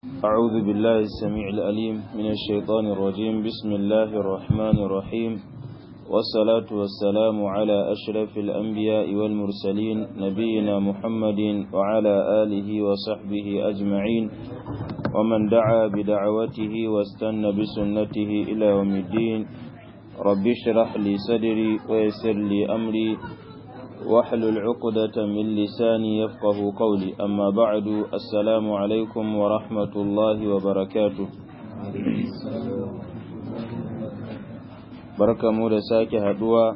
أعوذ بالله السميع الأليم من الشيطان الرجيم بسم الله الرحمن الرحيم والصلاة والسلام على أشرف الأنبياء والمرسلين نبينا محمد وعلى آله وصحبه أجمعين ومن دعا بدعوته واستنى بسنته إلى يوم الدين رب اشرح لي صدري ويسر لي أمري واحلل عقدة من لساني يفقه قولي أما بعد السلام عليكم ورحمة الله وبركاته barka mu da sake haduwa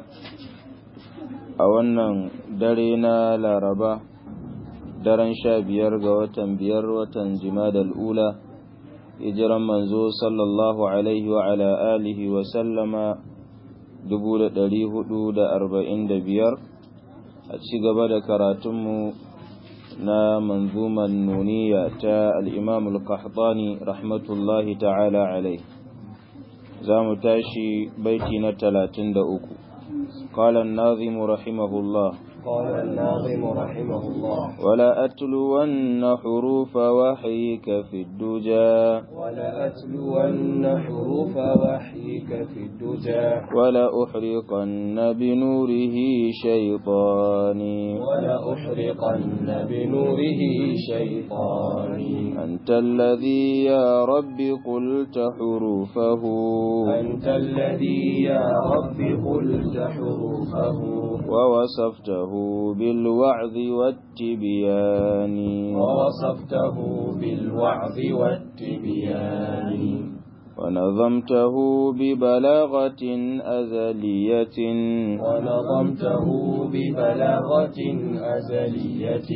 a wannan dare na laraba daren sha biyar ga watan biyar watan jimadal ula hijiran manzo sallallahu alaihi wa ala alihi wa sallama dubu da ɗari hudu da arba'in da biyar a ci gaba da karatunmu na manzuman nuniya ta al'imam al-qahtani rahmatullahi ta'ala alai za mu tashi baiti na talatin da uku قال الناظم رحمه الله قال الناظم رحمه الله ولا أتلون حروف وحيك في الدجى ولا أتلون حروف وحيك في الدجى ولا أحرقن بنوره شيطاني ولا أحرقن بنوره شيطاني أنت الذي يا رب قلت حروفه أنت الذي يا رب قلت حروفه ووصفته بالوعظ والتبيان ووصفته بالوعظ والتبيان ونظمته ببلاغة أزلية ونظمته ببلاغة أزلية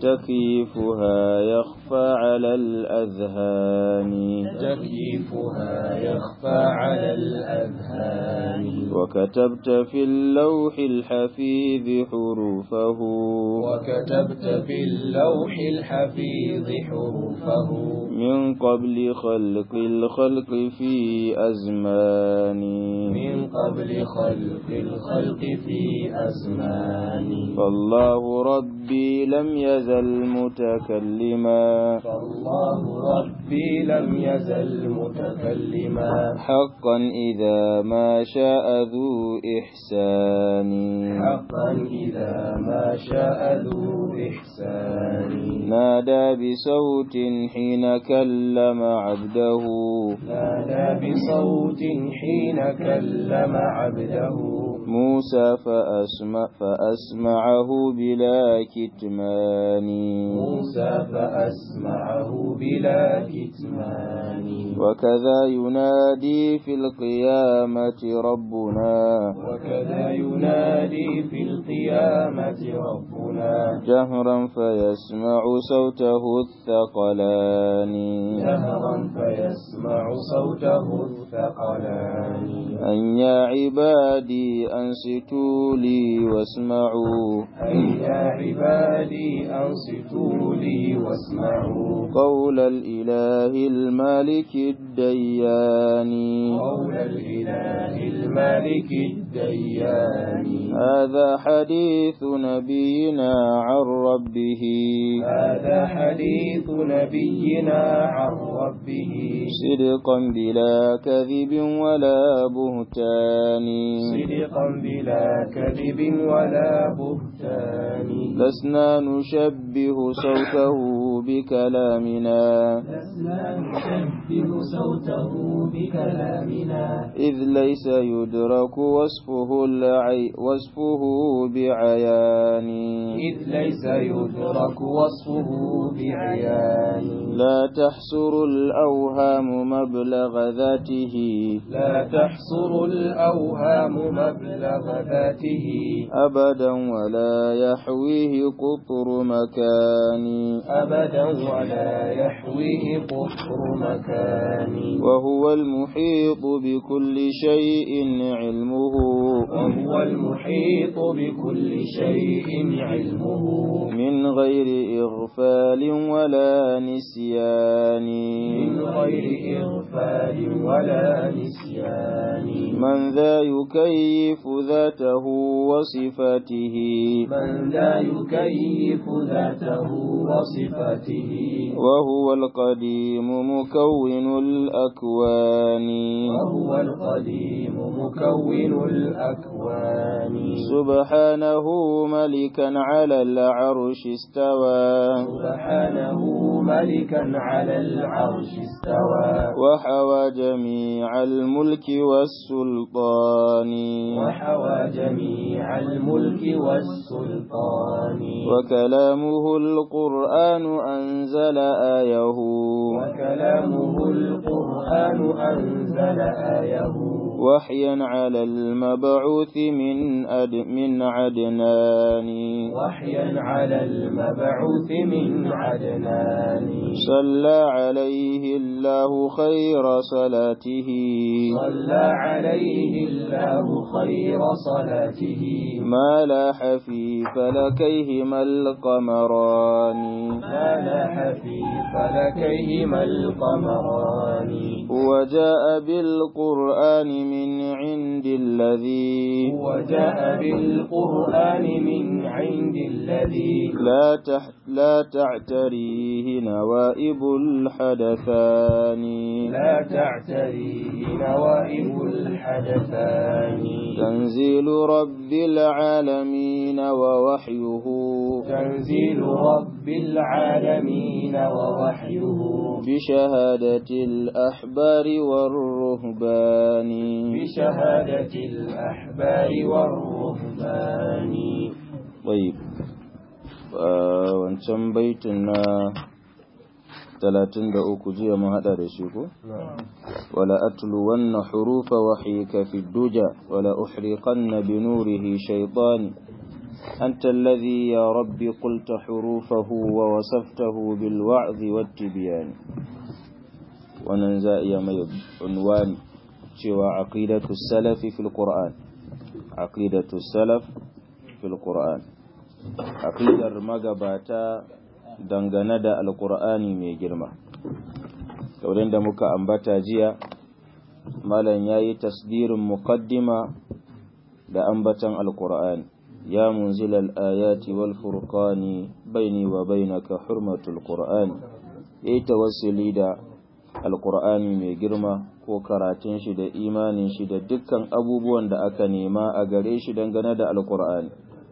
تكييفها يخفى على الأذهان تكييفها يخفى على الأذهان وكتبت في اللوح الحفيظ حروفه وكتبت في اللوح الحفيظ حروفه من قبل خلق الخلق في أزمان من قبل خلق الخلق في أزمان فالله ربي لم يزل متكلما فالله ربي لم يزل متكلما حقا إذا ما شاء ذو إحسان حقا إذا ما شاء ذو إحسان نادى بصوت حين كلم عبده نادى بصوت حين كلم عبده موسى فأسمع فأسمعه بلا كتمان موسى فأسمعه بلا كتمان وكذا ينادي في القيامة ربنا وكذا ينادي في القيامة ربنا جهرا فيسمع صوته الثقلان جهرا فيسمع صوته الثقلان أن يا عبادي أنصتوا لي واسمعوا أي يا عبادي أنصتوا لي واسمعوا قول الإله المالك الديان قول الإله المالك الديان هذا حديث نبينا عن ربه هذا حديث نبينا عن ربه صدقا بلا كذب ولا بهتان صدقا بلا كذب ولا بهتان لسنا نشبه صوته بكلامنا لسنا نشبه صوته بكلامنا إذ ليس يدرك وصفه العي وصفه بعيان إذ ليس يدرك وصفه بعيان لا تحصر الأوهام مبلغ ذاته لا تحصر الأوهام مبلغ ذاته أبدا ولا يحويه قطر مكان أبدا ولا يحويه قطر مكان وهو المحيط بكل شيء علمه وهو المحيط بكل شيء علمه من غير إغفال ولا نسيان من غير إغفال ولا نسيان من ذا يكيف ذاته وصفاته من لا يكيف ذاته وصفاته صلاته وهو القديم مكون الأكوان وهو القديم مكون الأكوان سبحانه ملكا على العرش استوى سبحانه ملكا على العرش استوى وحوى جميع الملك والسلطان وحوى جميع الملك والسلطان وكلامه القرآن أنزل آيه وكلامه القرآن أنزل آيه وحيا على المبعوث من أد من عدنان وحيا على المبعوث من عدنان صلى عليه الله خير صلاته صلى عليه الله خير صلاته ما لاح في فلكيهما القمران ما لاح في فلكيهما القمران وجاء بالقرآن من عند الذي وجاء بالقرآن من عند الذي لا تح لا تعتريه نوائب الحدثان لا تعتريه نوائب الحدثان تنزيل رب العالمين ووحيه تنزيل رب العالمين ووحيه بشهادة الأحبار والرهبان بشهادة الأحبار والرهبان طيب wancan baitin na talatin da uku jiya mun haɗa da shi ko? wala atlu wanna hurufa wahyika fi duja wala uhriqanna bi nurihi shaytani أنت الذي يا ربي قلت حروفه ووصفته بالوعظ والتبيان وننزا يا عنوان شوى عقيدة السلف في القرآن عقيدة السلف في القرآن عقيدة magabata dangane da alkur'ani mai girma saurin da muka ambata jiya malam ya yi tasdirin muqaddima da ambatan alkur'ani يا منزل الآيات والفرقان بيني وبينك حرمة القرآن yayi tawassuli da alkur'ani mai girma ko karatun shi da imanin shi da dukkan abubuwan da aka nema a gare shi dangane da alkur'ani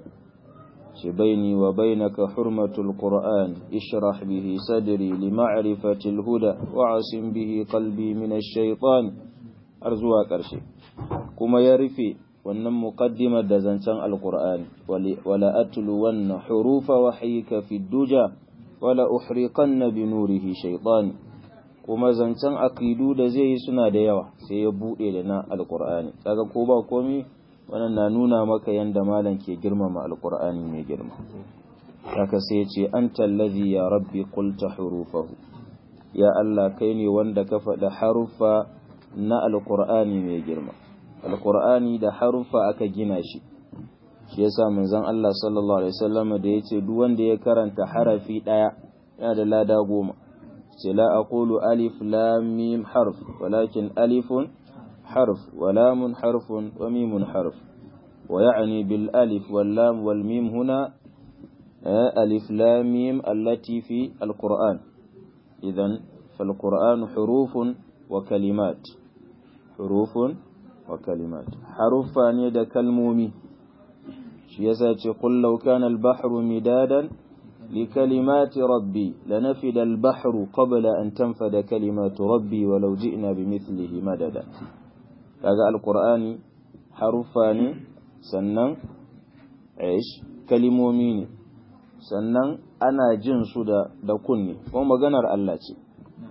shi baini wa bainaka hurmatul qur'an ishrah bihi sadri li ma'rifati huda wa asim bihi qalbi min ash-shaytan har zuwa ƙarshe kuma ya rufe wannan muqaddimar da zancen alqur'ani wala atlu wanna hurufa wahyika fi duja wala uhriqanna bi nurihi shaytan kuma zancen aqidu da zai yi suna da yawa sai ya bude da na alqur'ani kaga ko ba komai wannan na nuna maka yanda malam ke girmama alqur'ani mai girma haka sai ya ce anta allazi ya rabbi qulta hurufahu ya Allah kai ne wanda ka faɗa haruffa na alqur'ani mai girma alkur'ani da haruffa aka gina shi shi yasa manzon Allah sallallahu alaihi wasallam da yace duk wanda ya karanta harafi daya yana da lada goma ce la aqulu alif lam mim harf walakin alifun harf wa lamun harfun wa mimun harf wa ya'ni bil alif wal lam wal mim huna alif lam mim allati fi alquran idan فالقرآن حروف وكلمات حروف وكلمات حرفا يد كلمومي shi yasa ce qul law kana al-bahru midadan li kalimati rabbi lanafida al-bahru qabla an tanfada kalimatu rabbi walau ji'na bimithlihi madada kaga al-qur'ani harufa ne sannan aish kalimomi ne sannan ana jin su da da kunne kuma maganar Allah ce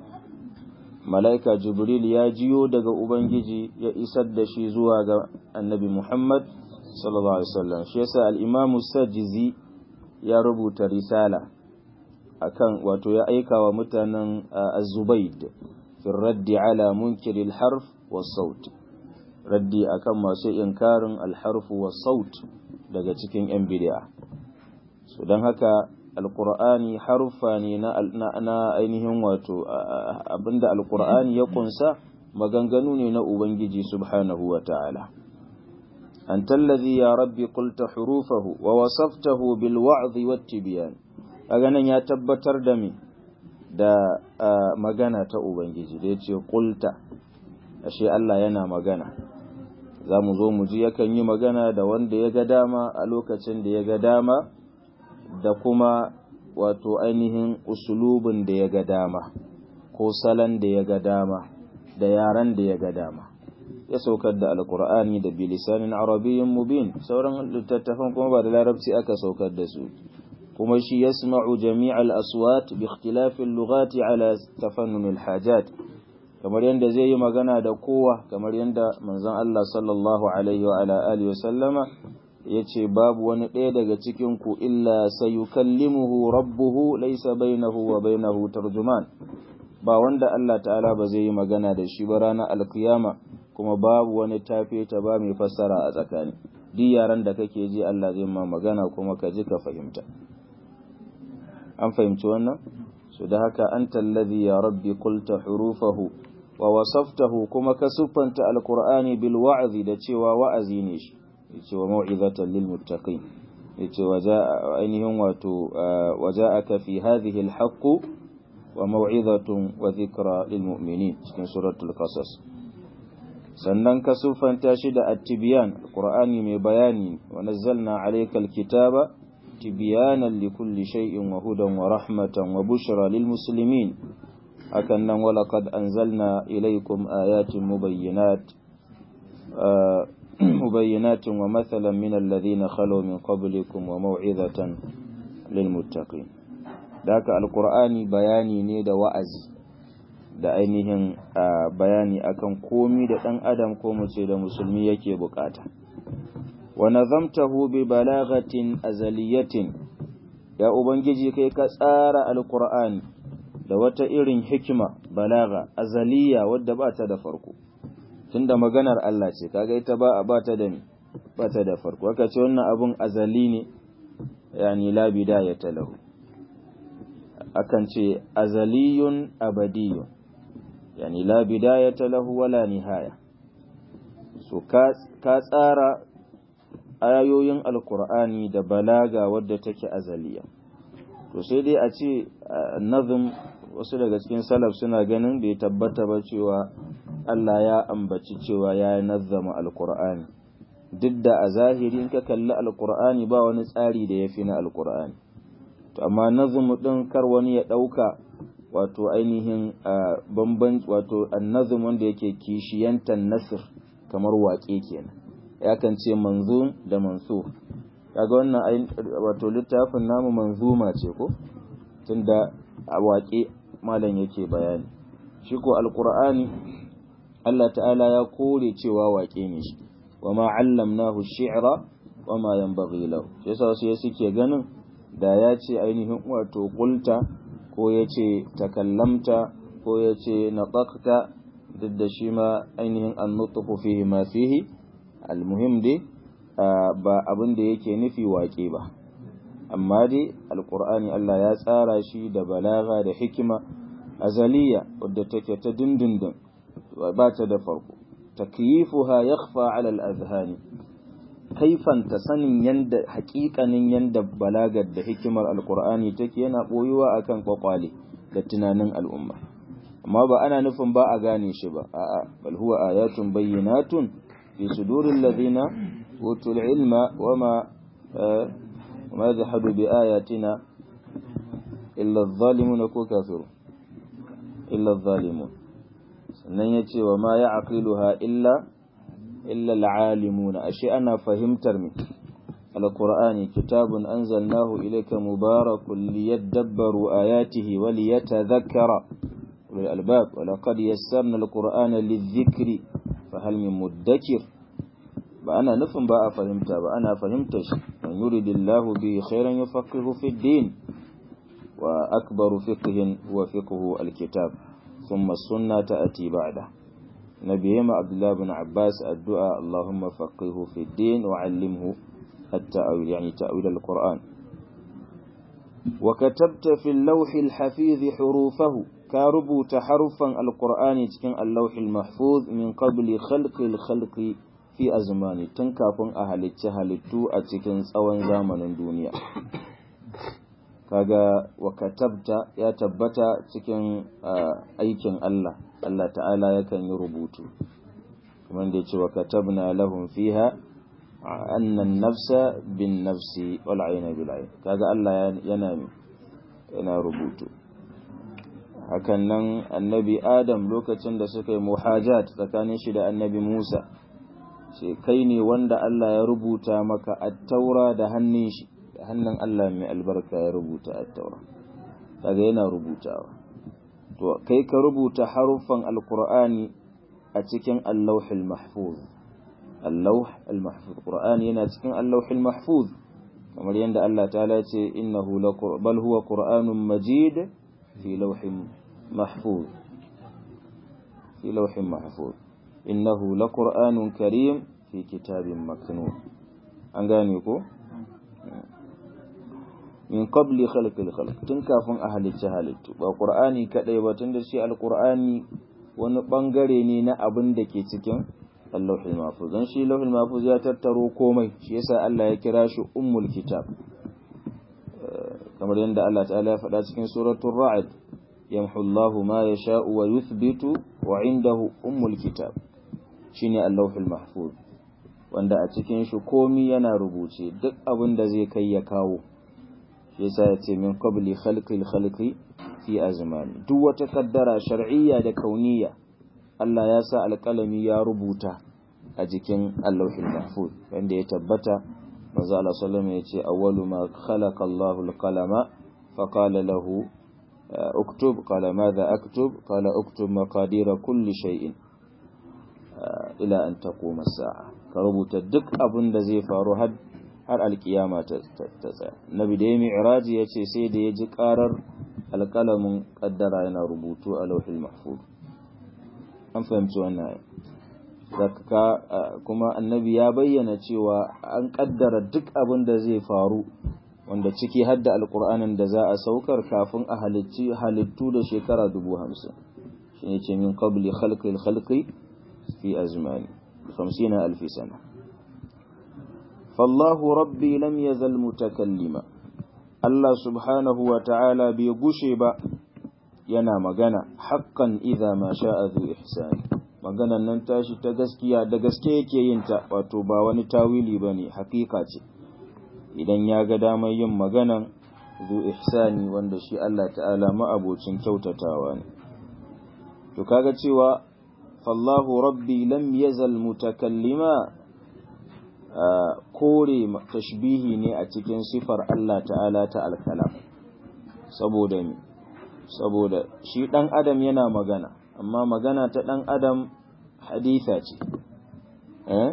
mala'ika jibril ya jiyo daga ubangiji ya isar da shi zuwa ga annabi muhammad sallallahu alaihi wasallam shi yasa al-imam sajizi ya rubuta risala akan wato ya aika wa mutanen az-zubayd fi raddi ala munkir al-harf was-saut raddi akan masu inkarin al-harf was-saut daga cikin yan bid'a so dan haka alkur'ani haruffa ne na ainihin wato abinda alkur'ani ya kunsa maganganu ne na ubangiji subhanahu wa ta'ala anta allazi ya rabbi qulta hurufahu wa wasaftahu bil wa'dhi wat tibyan kaga nan ya tabbatar da me da magana ta ubangiji da yace qulta ashe Allah yana magana za mu zo mu ji yakan yi magana da wanda ya ga dama a lokacin da ya ga dama da kuma wato ainihin usulubin da ya ga dama ko salon da ya ga dama da yaran da ya ga dama ya saukar da alkur'ani da bilisanin arabiyyin mubin sauran littattafan kuma ba da larabci aka saukar da su kuma shi yasma'u jami'al aswat bi ikhtilafil lughati ala tafannun hajat kamar yadda zai yi magana da kowa kamar yadda manzon Allah sallallahu alaihi wa ala alihi sallama yace babu wani ɗaya daga cikin ku illa sayukallimuhu rabbuhu laysa bainahu wa bainahu tarjuman ba wanda Allah ta'ala ba zai yi magana da shi ba ranar alkiyama kuma babu wani tafe ta ba mai fassara a tsakani duk yaran da kake ji Allah zai ma magana kuma ka ji ka fahimta an fahimci wannan so da haka anta alladhi ya rabbi qulta hurufahu wa wasaftahu kuma ka siffanta alqur'ani bil wa'zi da cewa wa'azi ne shi yace wa mau'izatan lil muttaqin yace waja'a ainihin wato waja'aka fi hadhihi al haqq wa mau'izatun wa dhikra lil mu'minin cikin suratul qasas sannan ka siffanta shi da at-tibyan alqur'ani mai bayani wa nazzalna alayka al-kitaba tibyanan likulli shay'in wa hudan wa rahmatan wa bushra lil muslimin hakan nan walaqad anzalna ilaykum ayatin mubayyinat mubayyinatin wa mathalan min alladhina khalu min qablikum wa maw'izatan lil muttaqin daka alqur'ani bayani ne da wa'azi da ainihin bayani akan komi da dan adam ko mu ce da musulmi yake bukata wa nazamtahu bi balagatin azaliyatin ya ubangiji kai ka tsara alqur'ani da wata irin hikima balaga azaliya wadda ba ta da farko tunda maganar Allah ce kaga ita ba ba ta da ni ba ta da farko aka ce wannan abun azali ne yani la bidayata lahu akan ce azaliyun abadiyun yani la bidayata lahu wala nihaya so ka ka tsara ayoyin alkur'ani da balaga wadda take azaliya to sai dai a ce nazim wasu daga cikin salaf suna ganin bai tabbata ba cewa Allah ya ambaci cewa ya nazzama alkur'ani duk da a zahiri in ka kalli alkur'ani ba wani tsari da ya fi na alkur'ani to amma nazim din kar wani ya ɗauka wato ainihin bamban wato annazim wanda yake kishiyantan nasir kamar waƙe kenan ya kan ce manzum da mansur kaga wannan wato littafin namu manzuma ce ko tunda a waƙe malam yake bayani shi ko alqur'ani Allah ta'ala ya kore cewa waƙe ne shi wa ma 'allamnahu shi'ra wa ma yanbaghi lahu shi yasa wasu suke ganin da ya ce ainihin wato qulta ko ya ce takallamta ko ya ce nataqta duk da shi ma ainihin an-nutqu fihi ma fihi almuhim dai ba abin da yake nufi waƙe ba amma dai alƙur'ani Allah ya tsara shi da balaga da hikima azaliya wadda take ta dindindin ba ta da farko takyifuha yakhfa ala al-azhani kaifanta sanin yanda haƙiƙanin yanda balagar da hikimar alƙur'ani take yana boyuwa akan kwakwale da tunanin al'umma amma ba ana nufin ba a gane shi ba a'a bal huwa ayatun bayyinatun في صدور الذين أوتوا العلم وما وما يجحد بآياتنا إلا الظالمون كو كافر إلا الظالمون sannan ya ce wa ma ya aqiluha illa illa al'alimuna ashe ana fahimtar mi alqur'ani kitabun anzalnahu ilayka mubarakun liyadabbaru ayatihi wa liyatadhakkara ulul albab wa laqad yassarna alqur'ana lidh-dhikri fahal min muddakir ba ana nufin ba a fahimta ba ana fahimtar shi man yuridillahu bi khairan yufaqihu fi din wa akbaru fiqhin wa fiqhu alkitab thumma sunna ta'ti ba'da nabi ma abdullah ibn abbas addu'a allahumma faqihu fi din wa 'allimhu at-ta'wil yani ta'wil alquran وكتبت في اللوح الحفيظ حروفه ka rubuta haruffan alkur'ani cikin allahul mahfuz min qabli khalqil khalqi fi azmani tun kafin a halicci halittu a cikin tsawon zamanin duniya kaga wa katabta ya tabbata cikin aikin Allah Allah ta'ala yakan yi rubutu kamar da ya ce wa katabna lahum fiha anna an-nafsa bin nafsi wal 'ayna bil 'ayn kaga Allah yana yana rubutu hakan nan annabi Adam lokacin da suka yi muhajat tsakanin shi da annabi Musa sai kai ne wanda Allah ya rubuta maka at-taura da hannun shi da hannun Allah mai albarka ya rubuta at-taura kaga yana rubutawa to kai ka rubuta haruffan alqur'ani a cikin al-lawhil mahfuz al-lawh al-mahfuz qur'ani yana cikin al-lawhil mahfuz kamar yadda Allah ta'ala ce innahu bal huwa qur'anun majid fi lawhin mahfuz fi lawhin mahfuz innahu laqur'anun karim fi kitabin maknun an gane ko min qabli khalqil khalq tun kafin a halicci halittu ba qur'ani kadai ba tun da shi alqur'ani wani bangare ne na abin da ke cikin Allahul Mahfuz dan shi Allahul Mahfuz ya tattaro komai shi yasa Allah ya kira shi ummul kitab kamar yadda Allah ta'ala ya faɗa cikin suratul ra'd yamhu Allahu ma yasha'u wa yuthbitu wa indahu ummul kitab shine Allahul Mahfuz wanda a cikin shi komai yana rubuce duk abin da zai kai ya kawo yasa ya ce min qabli khalqil khalqi fi azmani duk wata kaddara shar'iyya da kauniyya Allah ya sa alƙalami ya rubuta a jikin Allahul Mahfuz wanda ya tabbata manzo Allah sallallahu ya ce awwalu ma khalaqa Allahu al-qalama fa qala lahu uktub qala madha aktub qala uktub maqadira kulli shay'in ila an taquma as-sa'a ka rubuta duk abin da zai faru har har alkiyama ta tsaya nabi da ya mi'raji ya ce sai da ya ji karar alkalamin kaddara yana rubutu a lauhil mahfuz an fahimci wannan zakka kuma annabi ya bayyana cewa an kaddara duk abin da zai faru wanda ciki har da alkur'anin da za a saukar kafin a halicci halittu da shekara dubu hamsin shi ne ce min qabli khalqil khalqi fi azmani 50 alfi sana فالله ربي لم يزل متكلما الله سبحانه وتعالى بيغشي با yana magana haqqan idza ma sha'a zu ihsani maganan nan tashi ta gaskiya da gaske yake yin ta wato ba wani tawili bane hakika ce idan ya ga damar yin maganan zu ihsani wanda shi Allah ta'ala ma'abocin kyautatawa ne to kaga cewa fallahu rabbi lam yazal mutakallima kore tashbihi ne a cikin sifar Allah ta'ala ta alkalam saboda mi saboda shi dan adam yana magana amma magana ta dan adam haditha ce eh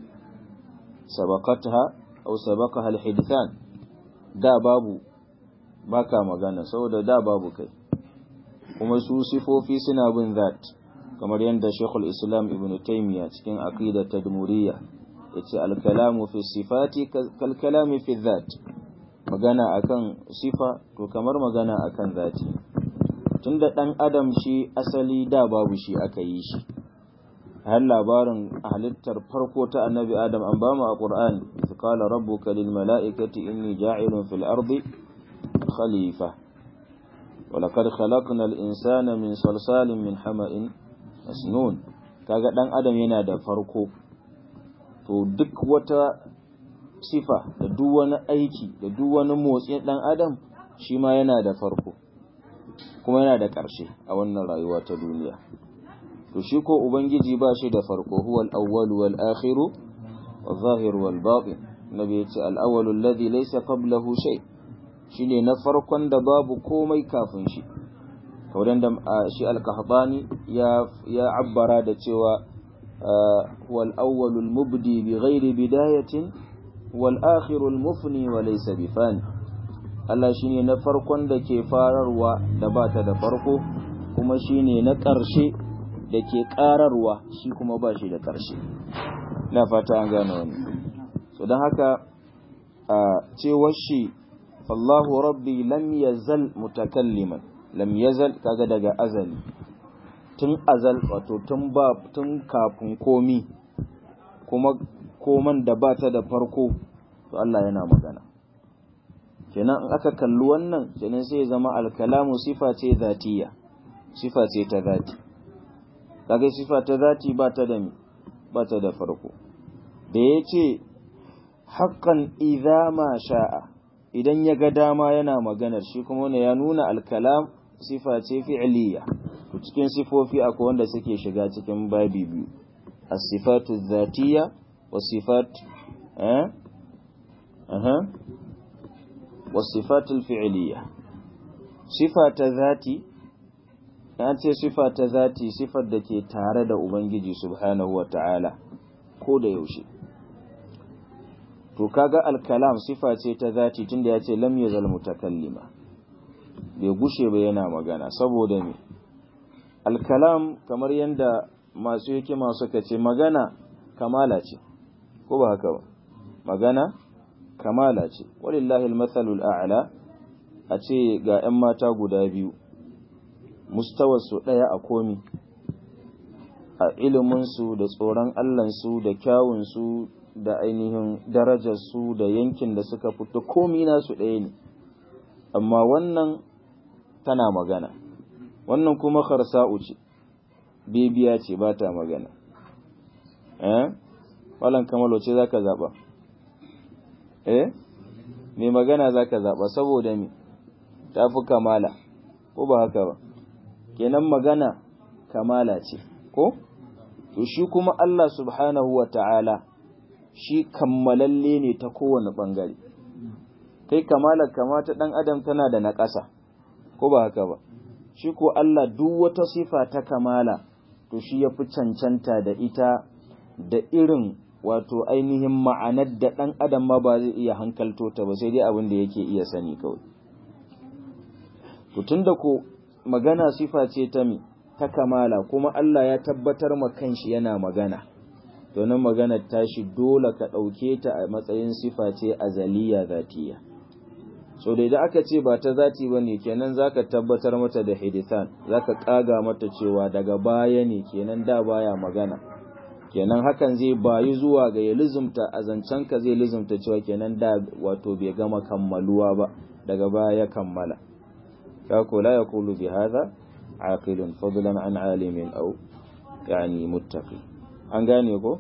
sabaqatha aw sabaqaha alhidthan da babu baka magana saboda da babu kai kuma su sifofi suna bin zat kamar yadda Sheikhul Islam Ibn Taymiyyah cikin aqidat tadmuriyya yace al-kalamu fi sifati kal kalami fi dhat magana akan sifa to kamar magana akan zati tunda dan adam shi asali da babu shi aka yi shi har labarin halittar farko ta annabi adam an bamu a qur'ani qala rabbuka lil mala'ikati inni ja'ilun fil ardi khalifa ولقد خلقنا الإنسان من صلصال من حمأ مسنون kaga dan adam yana da farko to duk wata sifa da duk wani aiki da duk wani motsin dan adam shi ma yana da farko kuma yana da ƙarshe a wannan rayuwa ta duniya to shi ko ubangiji ba shi da farko huwa al-awwal wal akhir wal zahir wal batin nabi yace al-awwal alladhi laysa qablahu shay shine na farkon da babu komai kafin shi kaudan da shi al-qahtani ya ya abbara da cewa هو الأول المبدي بغير بداية والآخر المفني وليس بفاني Allah shine na farkon da ke fararwa da ba ta da farko kuma shine na ƙarshe da ke ƙararwa shi kuma ba shi da ƙarshe na fata an gane wani so don haka a cewar shi fallahu rabbi lam yazal mutakalliman lam yazal kaga daga azali tun azal wato tun ba tun kafin komi kuma koman da ba ta da farko to Allah yana magana kenan in aka kalli wannan kenan sai zama alkalamu sifa ce zatiya sifa ce ta zati kaga sifa ta zati ba ta da ba ta da farko da ya ce haƙƙan idza ma sha'a idan ya ga dama yana maganar shi kuma wani ya nuna alkalam sifa ce fi'liya to cikin sifofi akwai wanda suke shiga cikin babi biyu as-sifatu dhatiyya wa sifat eh aha wa sifatu fi'liya sifa ta zati an ce sifa ta zati sifar da ke tare da ubangiji subhanahu wa ta'ala ko da yaushe to kaga alkalam sifa ce ta zati tunda ya ce lam yazal mutakallima bai gushe ba yana magana saboda me alkalam kamar yadda masu hikima suka ce magana kamala ce ko ba haka ba magana kamala ce walillahi almathalul a'la a ce ga 'yan mata guda biyu mustawarsu ɗaya a komi a iliminsu da tsoron allansu da kyawunsu da ainihin darajarsu da yankin da suka fito komi nasu ɗaya ne amma wannan tana magana wannan kuma kharsa'u ce bibiya ce ba ta magana eh walan kamalo ce zaka zaba eh me magana zaka zaba saboda me tafi kamala ko ba haka ba kenan magana kamala ce ko to shi kuma Allah subhanahu wa ta'ala shi kammalalle ne ta kowane ɓangare kai kamalar kama ta ɗan adam tana da na ƙasa ko ba haka ba shi ko Allah duk wata sifa ta kamala to shi ya fi cancanta da ita da irin wato ainihin ma'anar da ɗan adam ma ba zai iya hankalto ta ba sai dai abin da yake iya sani kawai to tunda ko magana sifa ce ta mi ta kamala kuma Allah ya tabbatar ma kanshi yana magana to nan maganar tashi dole ka ɗauke ta a matsayin sifa ce azaliya zatiya so da idan aka ce ba ta zati ba ne kenan za ka tabbatar mata da hidithan za ka ƙaga mata cewa daga baya ne kenan da baya magana kenan hakan zai bayi zuwa ga ya lizumta a zancenka zai lizumta cewa kenan da wato bai gama kammaluwa ba daga baya ya kammala kako la yaqulu bi hadha aqilun fadlan an alimin aw yani muttaqi an gane ko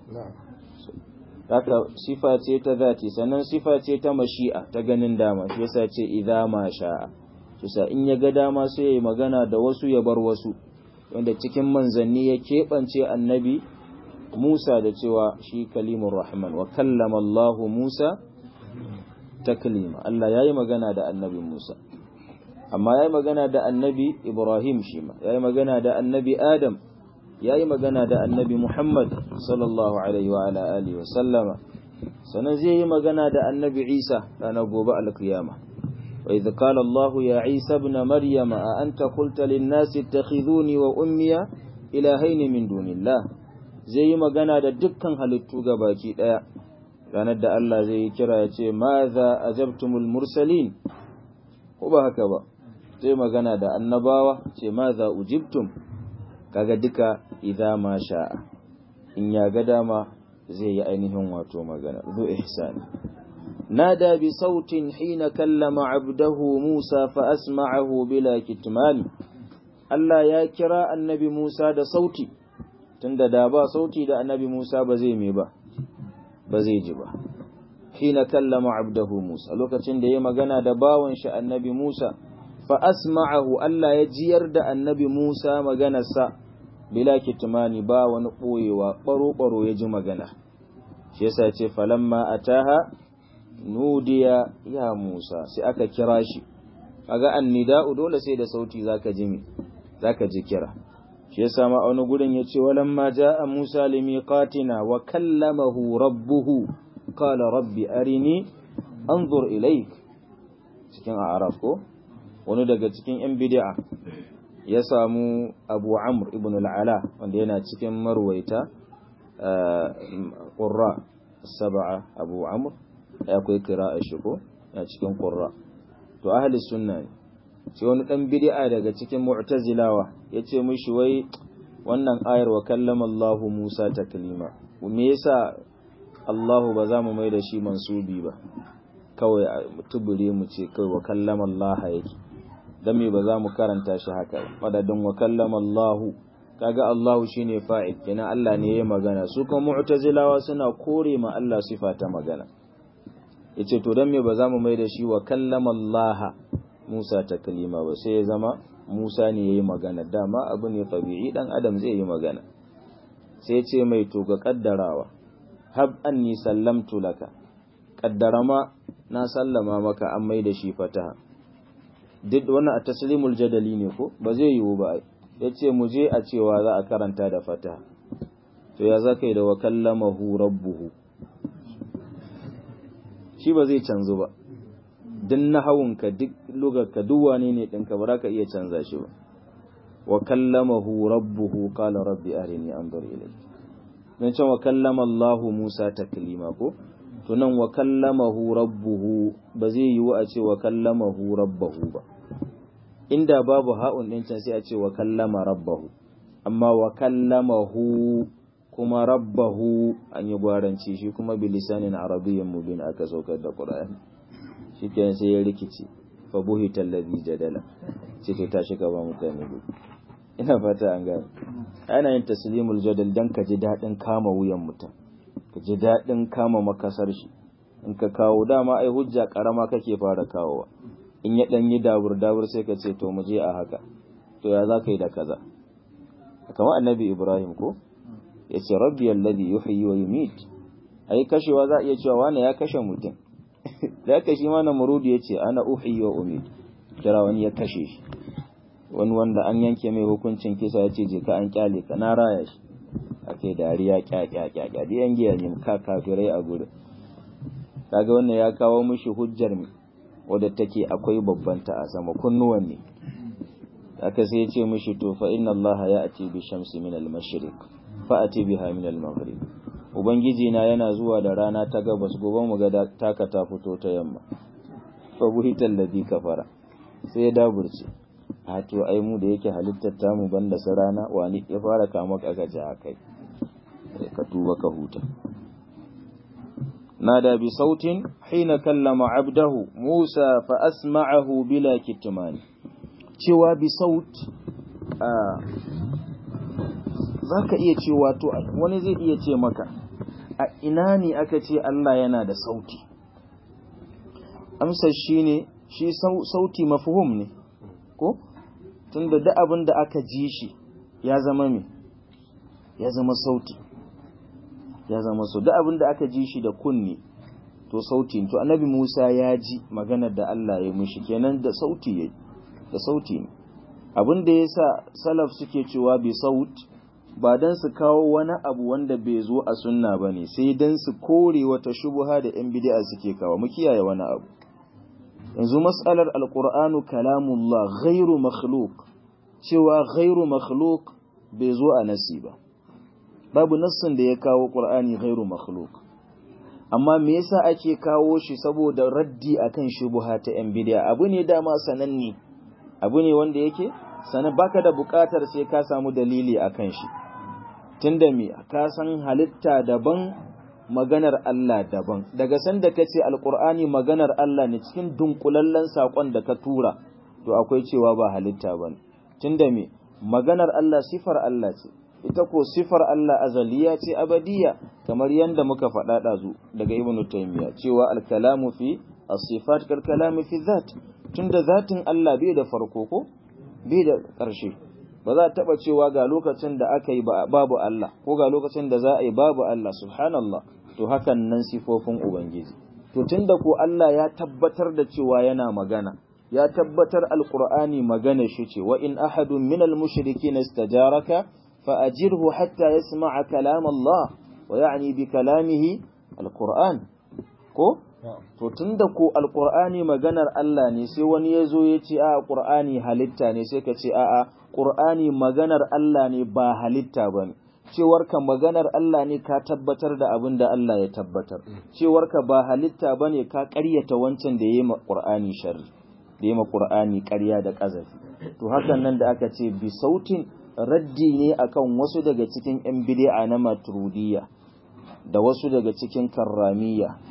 haka sifa ce ta zati sannan sifa ce ta mashi'a ta ganin dama shi yasa ce idza ma sha'a kisa in ya ga dama sai yayi magana da wasu ya bar wasu wanda cikin manzanni ya keɓance annabi Musa da cewa shi kalimur rahman wa kallama Allah Musa taklima Allah yayi magana da annabi Musa amma yayi magana da annabi Ibrahim shi ma yayi magana da annabi Adam ya yi magana da annabi Muhammad sallallahu Alaihi wa ala alihi wasallama sannan zai yi magana da annabi Isa ranar gobe alkiyama wa idh qala Allah ya Isa ibn Maryam a anta qulta lin nasi ittakhidhuni wa ummiya ilahayn min dunillah zai yi magana da dukkan halittu baki daya ranar da Allah zai yi kira ya ce madha ajabtumul mursalin ko ba haka ba zai magana da annabawa ce madha ujibtum kaga duka idza ma sha'a in ya ga dama zai yi ainihin wato magana zu ihsani nada bi sautin hina kallama abdahu Musa fa asma'ahu bila kitman Allah ya kira annabi Musa da sauti tunda da ba sauti da annabi Musa ba zai me ba ba zai ji ba hina kallama abdahu Musa lokacin da ya magana da bawan shi annabi Musa fa asma'ahu Allah ya jiyar da annabi Musa maganarsa bila kitmani ba wani ɓoyewa ɓaro-ɓaro ya ji magana shi yasa ce falamma ataha nudiya ya Musa sai aka kira shi kaga annida'u dole sai da sauti zaka ji mi zaka ji kira shi yasa ma wani gurin yace walamma jaa Musa limiqatina wa kallamahu rabbuhu qala rabbi arini anzur ilaik cikin a'raf ko wani daga cikin yan bid'a ya samu abu amr ibn al'ala wanda yana cikin marwaita ƙurra saba'a abu amr ya kai kira a shigo ya cikin ƙurra to ahli sunna ne sai wani ɗan bid'a daga cikin mu'tazilawa ya ce mishi wai wannan ayar wa kallama Allah Musa taklima me yasa Allahu ba za mu mai da shi mansubi ba kawai a tubure mu ce kawai wa kallama Allah yake dan me ba za mu karanta shi haka madadin wa kallama Allah kaga Allah shine fa'il kenan Allah ne yayi magana su kuma mu'tazilawa suna kore ma Allah sifa ta magana yace to dan me ba za mu mai da shi wa kallama Allah Musa ta kalima ba sai ya zama Musa ne yayi magana dama abu ne tabi'i dan adam zai yi magana sai ce mai to ga kaddarawa hab anni sallamtu laka kaddara ma na sallama maka an mai da shi fataha duk wannan a taslimul jadali ne ko ba zai yiwu ba yace mu je a cewa za a karanta da fataha to ya zakai da wa kallamahu rabbuhu shi ba zai canzu ba duk nahawunka duk lugarka duk wane ne ɗinka ba za ka iya canza shi ba wa kallamahu rabbuhu qala rabbi arini anzur ilayk dan can wa kallama Allah Musa taklima ko to nan wa kallamahu rabbuhu ba zai yiwu a ce wa kallamahu rabbahu ba inda babu ha'un din can sai a ce wa kallama rabbahu amma wa kallamahu kuma rabbahu an yi gwaranci shi kuma bilisanin arabiyyin mubin aka saukar da Qur'ani shikenan sai ya rikice fa buhita allazi jadala ce to tashi ka ba mutane gudu ina fata an gane ana yin taslimul jadal dan ka ji dadin kama wuyan mutum ka ji dadin kama makasar shi in ka kawo dama ai hujja karama kake fara kawowa in ya dan yi dabur dabur sai ka ce to mu je a haka to ya za ka yi da kaza kamar annabi ibrahim ko ya ce rabbi alladhi yuhyi wa yumit ai kashewa za a iya cewa wani ya kashe mutum da aka shi ma namurudu ya ce ana uhi wa umid kira wani ya kashe shi wani wanda an yanke mai hukuncin kisa ya ce je ka an kyale ka na raya shi ake dariya kya kya kya kya da yan giya ne ka kafirai a gurin kaga wannan ya kawo mishi hujjar mi wadda take akwai babban ta a sama kunnuwan ne aka sai ya ce mishi to fa inna allaha ya'ti bi shamsi min al-mashriq fa ati biha min al-maghrib Ubangiji na yana zuwa da rana ta gabas gobe mu ga taka ta fito ta yamma. Fa buhital ladhi kafara. Sai ya daburce. A to ai mu da yake halittar ta mu banda sa rana wani ya fara kama kaga ji akai. Ka tuba ka huta. Nada bi sautin hina kallama abdahu Musa fa asma'ahu bila kitmani. Cewa bi saut a zaka iya cewa to wani zai iya ce maka a ina ne aka ce Allah yana da sauti amsar shi ne shi sauti mafhum ne ko tunda da abin da aka ji shi ya zama me ya zama sauti ya zama so da abin da aka ji shi da kunni to sauti to annabi Musa ya ji maganar da Allah ya mishi kenan da sauti yayi da sauti ne abin da yasa salaf suke cewa bi saut ba don su kawo wani abu wanda bai zo a sunna ba ne sai don su kore wata shubuha da ‘yan bidi'a suke kawo mu kiyaye wani abu yanzu matsalar alƙur'anu kalamullah ghairu makhluk cewa ghairu makhluk bai zo a nasi ba babu nassin da ya kawo ƙur'ani ghairu makhluk amma me yasa ake kawo shi saboda raddi akan shubuha ta ‘yan bidi'a abu ne dama sananne abu ne wanda yake sanan baka da buƙatar sai ka samu dalili akan shi tunda me ka san halitta daban maganar Allah daban daga sanda kace alqur'ani maganar Allah ne cikin dunkulallen sakon da ka tura to akwai cewa ba halitta bane tunda me maganar Allah sifar Allah ce ita ko sifar Allah azaliya ce abadiya kamar yanda muka faɗa ɗazu daga ibnu taymiya cewa al-kalamu fi as-sifat kal kalamu fi dhat tunda zatin Allah bai da farko ko bai da ƙarshe ba za a taɓa cewa ga lokacin da aka yi babu Allah ko ga lokacin da za a yi babu Allah subhanallah to hakan nan sifofin ubangiji to tunda ko Allah ya tabbatar da cewa yana magana ya tabbatar alqur'ani magana shi ce wa in ahadun minal mushrikin istajaraka fa ajirhu hatta yasma'a kalam Allah wa ya'ni bi kalamihi alqur'an ko to tunda ko alqur'ani maganar Allah ne sai wani ya zo ya ce a qur'ani halitta ne sai ka ce a'a qur'ani maganar Allah ne ba halitta bane cewar ka maganar Allah ne ka tabbatar da abin da Allah ya tabbatar cewar ka ba halitta bane ka ƙaryata wancan da yayi ma qur'ani sharri da yayi ma qur'ani ƙarya da ƙazafi to hakan nan da aka ce bi sautin raddi ne akan wasu daga cikin yan bid'a na maturudiyya da wasu daga cikin karramiyya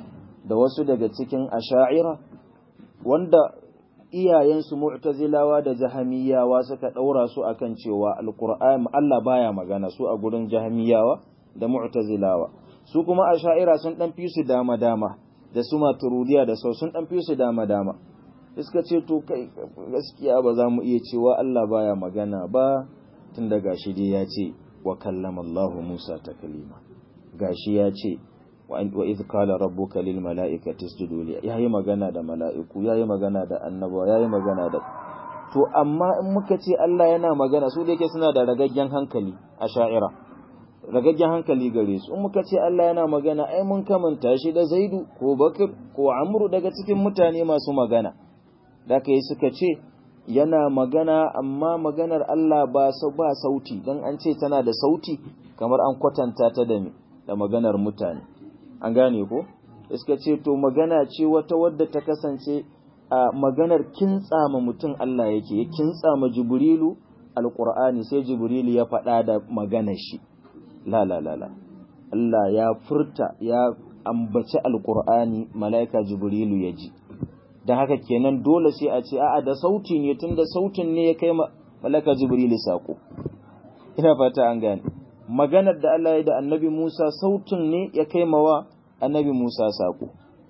da wasu daga cikin asha'ira wanda iyayensu mu'tazilawa da jahamiyawa suka ɗaura su akan cewa alqur'ani Allah baya magana su a gurin jahamiyawa da mu'tazilawa su kuma asha'ira sun dan fi su dama dama da su maturudiya da sau sun dan fi su dama dama iska ce to kai gaskiya ba za mu iya cewa Allah baya magana ba tun da gashi dai ya ce wa kallama Allah Musa taklima gashi ya ce wa idh qala rabbuka lil mala'ikati isjudu li yayi magana da mala'iku yayi magana da annaba yayi magana da to amma in muka ce Allah yana magana su da yake suna da ragaggen hankali a sha'ira ragaggen hankali gare su in muka ce Allah yana magana ai mun kamanta shi da Zaidu ko Bakr ko Amru daga cikin mutane masu magana da kai suka ce yana magana amma maganar Allah ba ba sauti dan an ce tana da sauti kamar an kwatanta ta da da maganar mutane an gane ko suka ce to magana ce wata wadda ta kasance a maganar kintsama mutum Allah yake ya kintsama Jibrilu alqur'ani sai Jibrilu ya faɗa da maganar shi la la la la Allah ya furta ya ambaci alqur'ani malaika Jibrilu ya ji da haka kenan dole sai a ce a'a da sauti ne tunda sautin ne ya kai malaka jibrilu sako ina fata an gane maganar da Allah ya da annabi Musa sautin ne ya kai mawa annabi Musa sako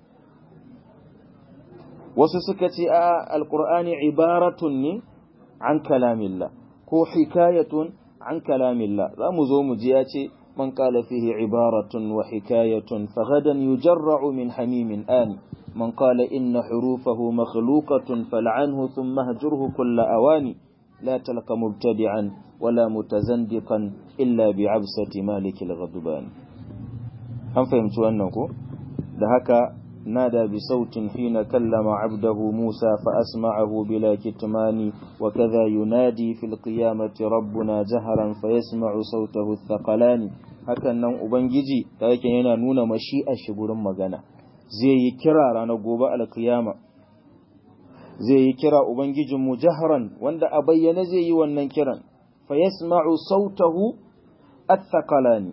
wasu suka ce a alqur'ani ibaratun ne an kalamillah ko hikayatun an kalamillah za mu zo mu ji ya ce man qala fihi ibaratun wa hikayatun faghadan yujarra'u min hamimin ani من قال إن حروفه مخلوقة فلعنه ثم هجره كل أواني لا تلق مبتدعا ولا متزندقا إلا بعبسة مالك الغضبان هم فهمتوا أنه دهك نادى بصوت حين كلم عبده موسى فأسمعه بلا كتمان وكذا ينادي في القيامة ربنا جهرا فيسمع صوته الثقلان هكذا أبنجي لكن ينا نون مشيئة شبور مغانا zai yi kira ranar gobe alkiyama zai yi kira ubangijinmu jahran wanda a bayyane zai yi wannan kiran fa yasma'u sautahu at-thaqalani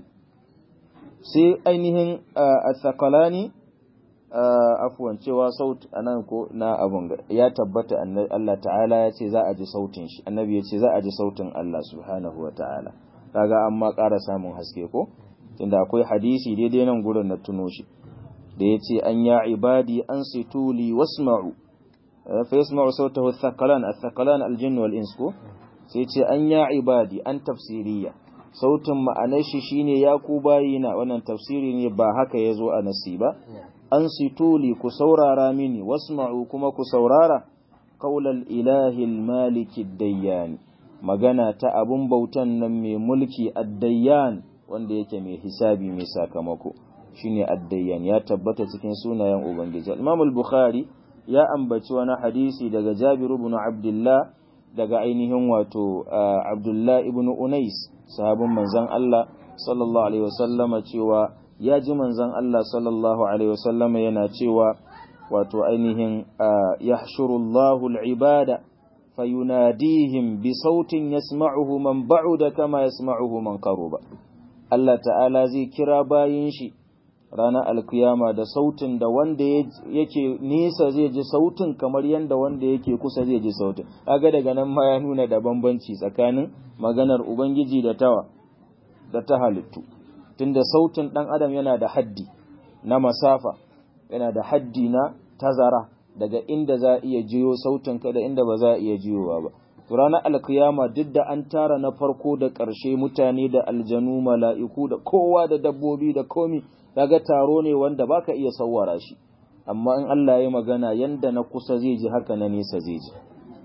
sai ainihin at-thaqalani afwan cewa saut anan ko na abun ya tabbata Allah ta'ala ya ce za a ji sautin shi annabi ya ce za a ji sautin Allah subhanahu wa ta'ala kaga amma ƙara samun haske ko tunda akwai hadisi daidai nan gurin na tuno shi da ya ce an ya ibadi an situli wasma'u fa yasma'u sautahu thaqalan athqalan aljinn wal ins ko sai ce an ya ibadi an tafsiriya sautin ma'anar shi shine ya ku bayina wannan tafsiri ne ba haka yazo a nasi ba an situli ku saurara mini wasma'u kuma ku saurara qaulal ilahi almaliki ad-dayyan magana ta abun bautan nan mai mulki ad-dayyan wanda yake mai hisabi mai sakamako shine addayyan ya tabbata cikin sunayen ubangiji Imam al-Bukhari ya ambaci wani hadisi daga Jabir ibn Abdullah daga ainihin wato Abdullah ibn Unais sahabin manzon Allah sallallahu alaihi wasallama cewa ya ji manzon Allah sallallahu alaihi wasallama yana cewa wato ainihin yahshurullahu al-ibada fayunadihim bi sautin yasma'uhu man ba'uda kama yasma'uhu man qaruba Allah ta'ala zai kira bayin shi ranar alkiyama da sautin da wanda yake nesa zai ji sautin kamar yadda wanda yake kusa zai ji sautin aga daga nan ma ya nuna da bambanci tsakanin maganar ubangiji da tawa da ta halittu tunda sautin dan adam yana da haddi na masafa yana da haddi na tazara daga inda za a iya jiyo sautin ka da inda ba za a iya jiyowa ba to ranar alkiyama duk da an tara na farko da ƙarshe mutane da aljanu mala'iku da kowa da dabbobi da komi kaga taro ne wanda baka iya sawwara shi amma in Allah ya magana yanda na kusa zai ji haka na nesa zai ji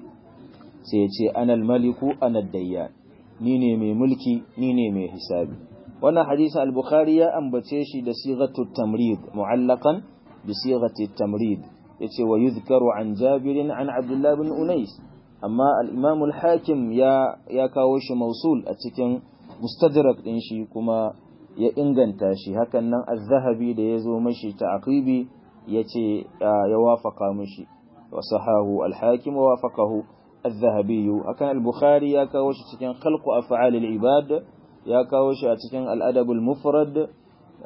sai ya ce anal maliku anad dayyan ni ne mai mulki ni ne mai hisabi wannan hadisi al-bukhari ya ambace shi da sighatu tamrid mu'allaqan bi sighati tamrid yace wa yuzkaru an jabir an abdullah bin unais amma al-imam al-hakim ya ya kawo shi mausul a cikin mustadrak din shi kuma ya inganta shi hakan nan az-zahabi da yazo mashi ta'qibi yace ya wafaka mashi wa sahahu al-hakim wa wafaqahu az-zahabi hakan al-bukhari ya kawo shi cikin khalqu af'al al-ibad ya kawo shi a cikin al-adab al-mufrad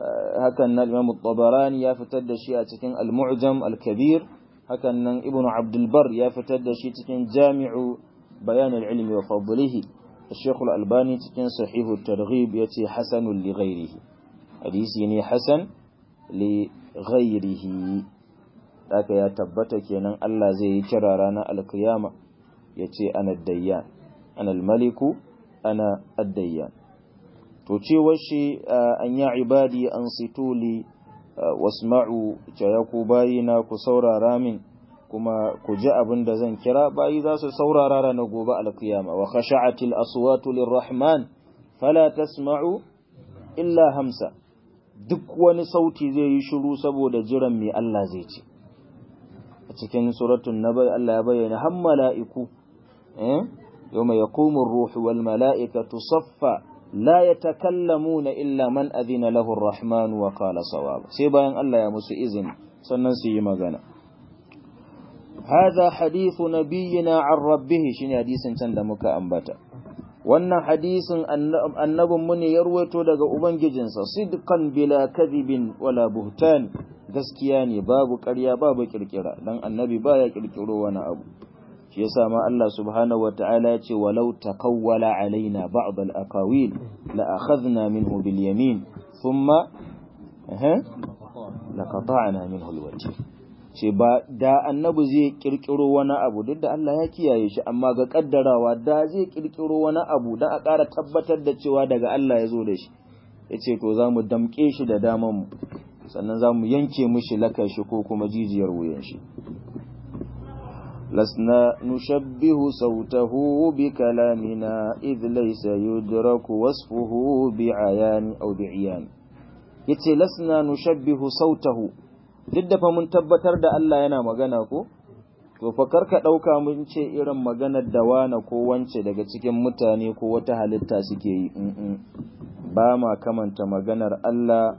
hakan nan Imam Tabarani ya fitar da shi a cikin Al-Mu'jam Al-Kabir hakan nan Ibn Abdul Bar ya fitar da shi cikin Jami'u Bayan al-Ilmi wa Fadlihi Sheikh Al-Albani cikin Sahih at-Targhib yace hasanun li ghairihi hadisi ne hasan li ghairihi haka ya tabbata kenan Allah zai yi kira ranar alkiyama yace ana dayyan ana al-maliku ana ad-dayyan to cewar shi an ya ibadi an situli wasma'u ce ya ku bayina ku saurara min kuma ku ji abin da zan kira bayi za su saurara ranar gobe alkiyama wa khasha'atil aswatu lirrahman fala tasma'u illa hamsa duk wani sauti zai yi shiru saboda jiran mai Allah zai ce a cikin suratul nabai Allah ya bayyana har mala'iku eh yawma yaqumu ar-ruhu wal mala'ikatu saffa la yatakallamuna illa man adhina lahu ar-rahman wa qala sawaba sai bayan Allah ya musu izini sannan su yi magana hadha hadithu nabiyyina an rabbih shine hadisin can da muka ambata wannan hadisin annabin mu ne ya ruwaito daga ubangijinsa sidqan bila kadhibin wala buhtan gaskiya ne babu ƙarya babu kirkira dan annabi baya kirkiro wani abu shi yasa ma Allah subhanahu wataala ya ce walau taqawwala alaina ba'd al-aqawil la akhadna minhu bil yamin thumma eh la qata'na minhu al-wajh ce ba da annabi zai kirkiro wani abu duk da Allah ya kiyaye shi amma ga kaddarawa da zai kirkiro wani abu dan a ƙara tabbatar da cewa daga Allah ya zo da shi yace to za mu damƙe shi da daman mu sannan za mu yanke mishi lakar shi ko kuma jijiyar wuyan shi لسنا نشبه صوته بكلامنا إذ ليس يدرك وصفه بعيان أو بعيان yace lasna nushabbihu sautahu duk da fa mun tabbatar da Allah yana magana ko to fa karka dauka mun ce irin maganar da wana ko wance daga cikin mutane ko wata halitta suke yi ba ma kamanta maganar Allah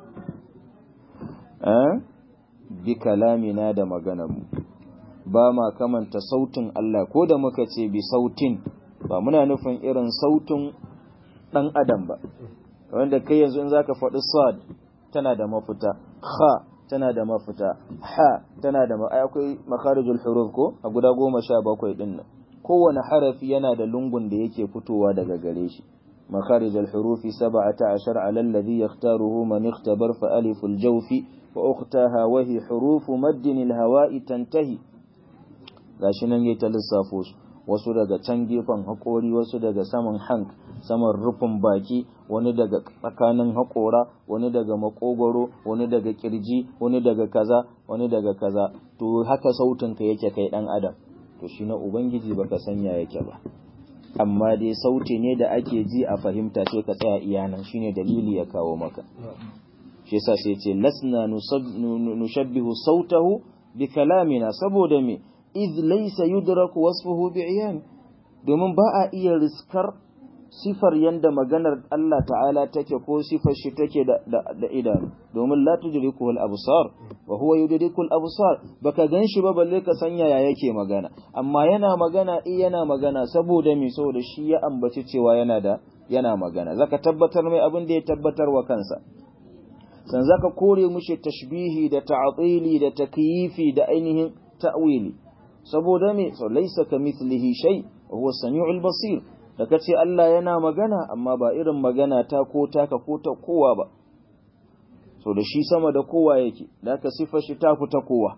eh bi kalamina da maganar mu ba ma kamanta sautin Allah ko da muka ce bi sautin ba muna nufin irin sautin ɗan adam ba wanda kai yanzu in zaka faɗi sad tana da mafita kha tana da mafita ha tana da akwai makharijul huruf ko a guda goma sha bakwai ɗin nan kowane harafi yana da lungun da yake fitowa daga gare shi makharijul hurufi sab'ata ashar ala alladhi yaktaruhu man ikhtabar fa aliful jawfi wa ukhtaha wa hi hurufu maddin al-hawa'i tantahi gashi nan yayi ta lissafo su wasu daga can gefen haƙori wasu daga saman hank saman rufin baki wani daga tsakanin haƙora wani daga makogoro wani daga kirji wani daga kaza wani daga kaza to haka sautinka yake kai dan adam to shi na ubangiji baka sanya yake ba amma dai sauti ne da ake ji a fahimta sai ka tsaya iyanan shine dalili ya kawo maka shi yasa sai ce lasna nushabbihu sautahu bi kalamina saboda me iz laysa yudraku wasfuhu bi'yan domin ba a iya riskar sifar yanda maganar Allah ta'ala take ko sifar shi take da, da, da idanu domin la tudriku al-absar wa huwa yudriku al-absar baka ganshi ba balle ka sanya ya yake magana amma yana magana eh yana magana saboda me saboda shi ya ambaci cewa yana da yana magana zaka tabbatar mai abin da ya tabbatar wa kansa san zaka kore mushi tashbihi da ta'tili da takyifi da ainihin ta'wili saboda me so laysa kamithlihi shay huwa samiul basir da kace Allah yana magana amma ba irin magana ta ko taka ko ta kowa ba so da shi sama da kowa yake da ka sifa shi ta ku ta kowa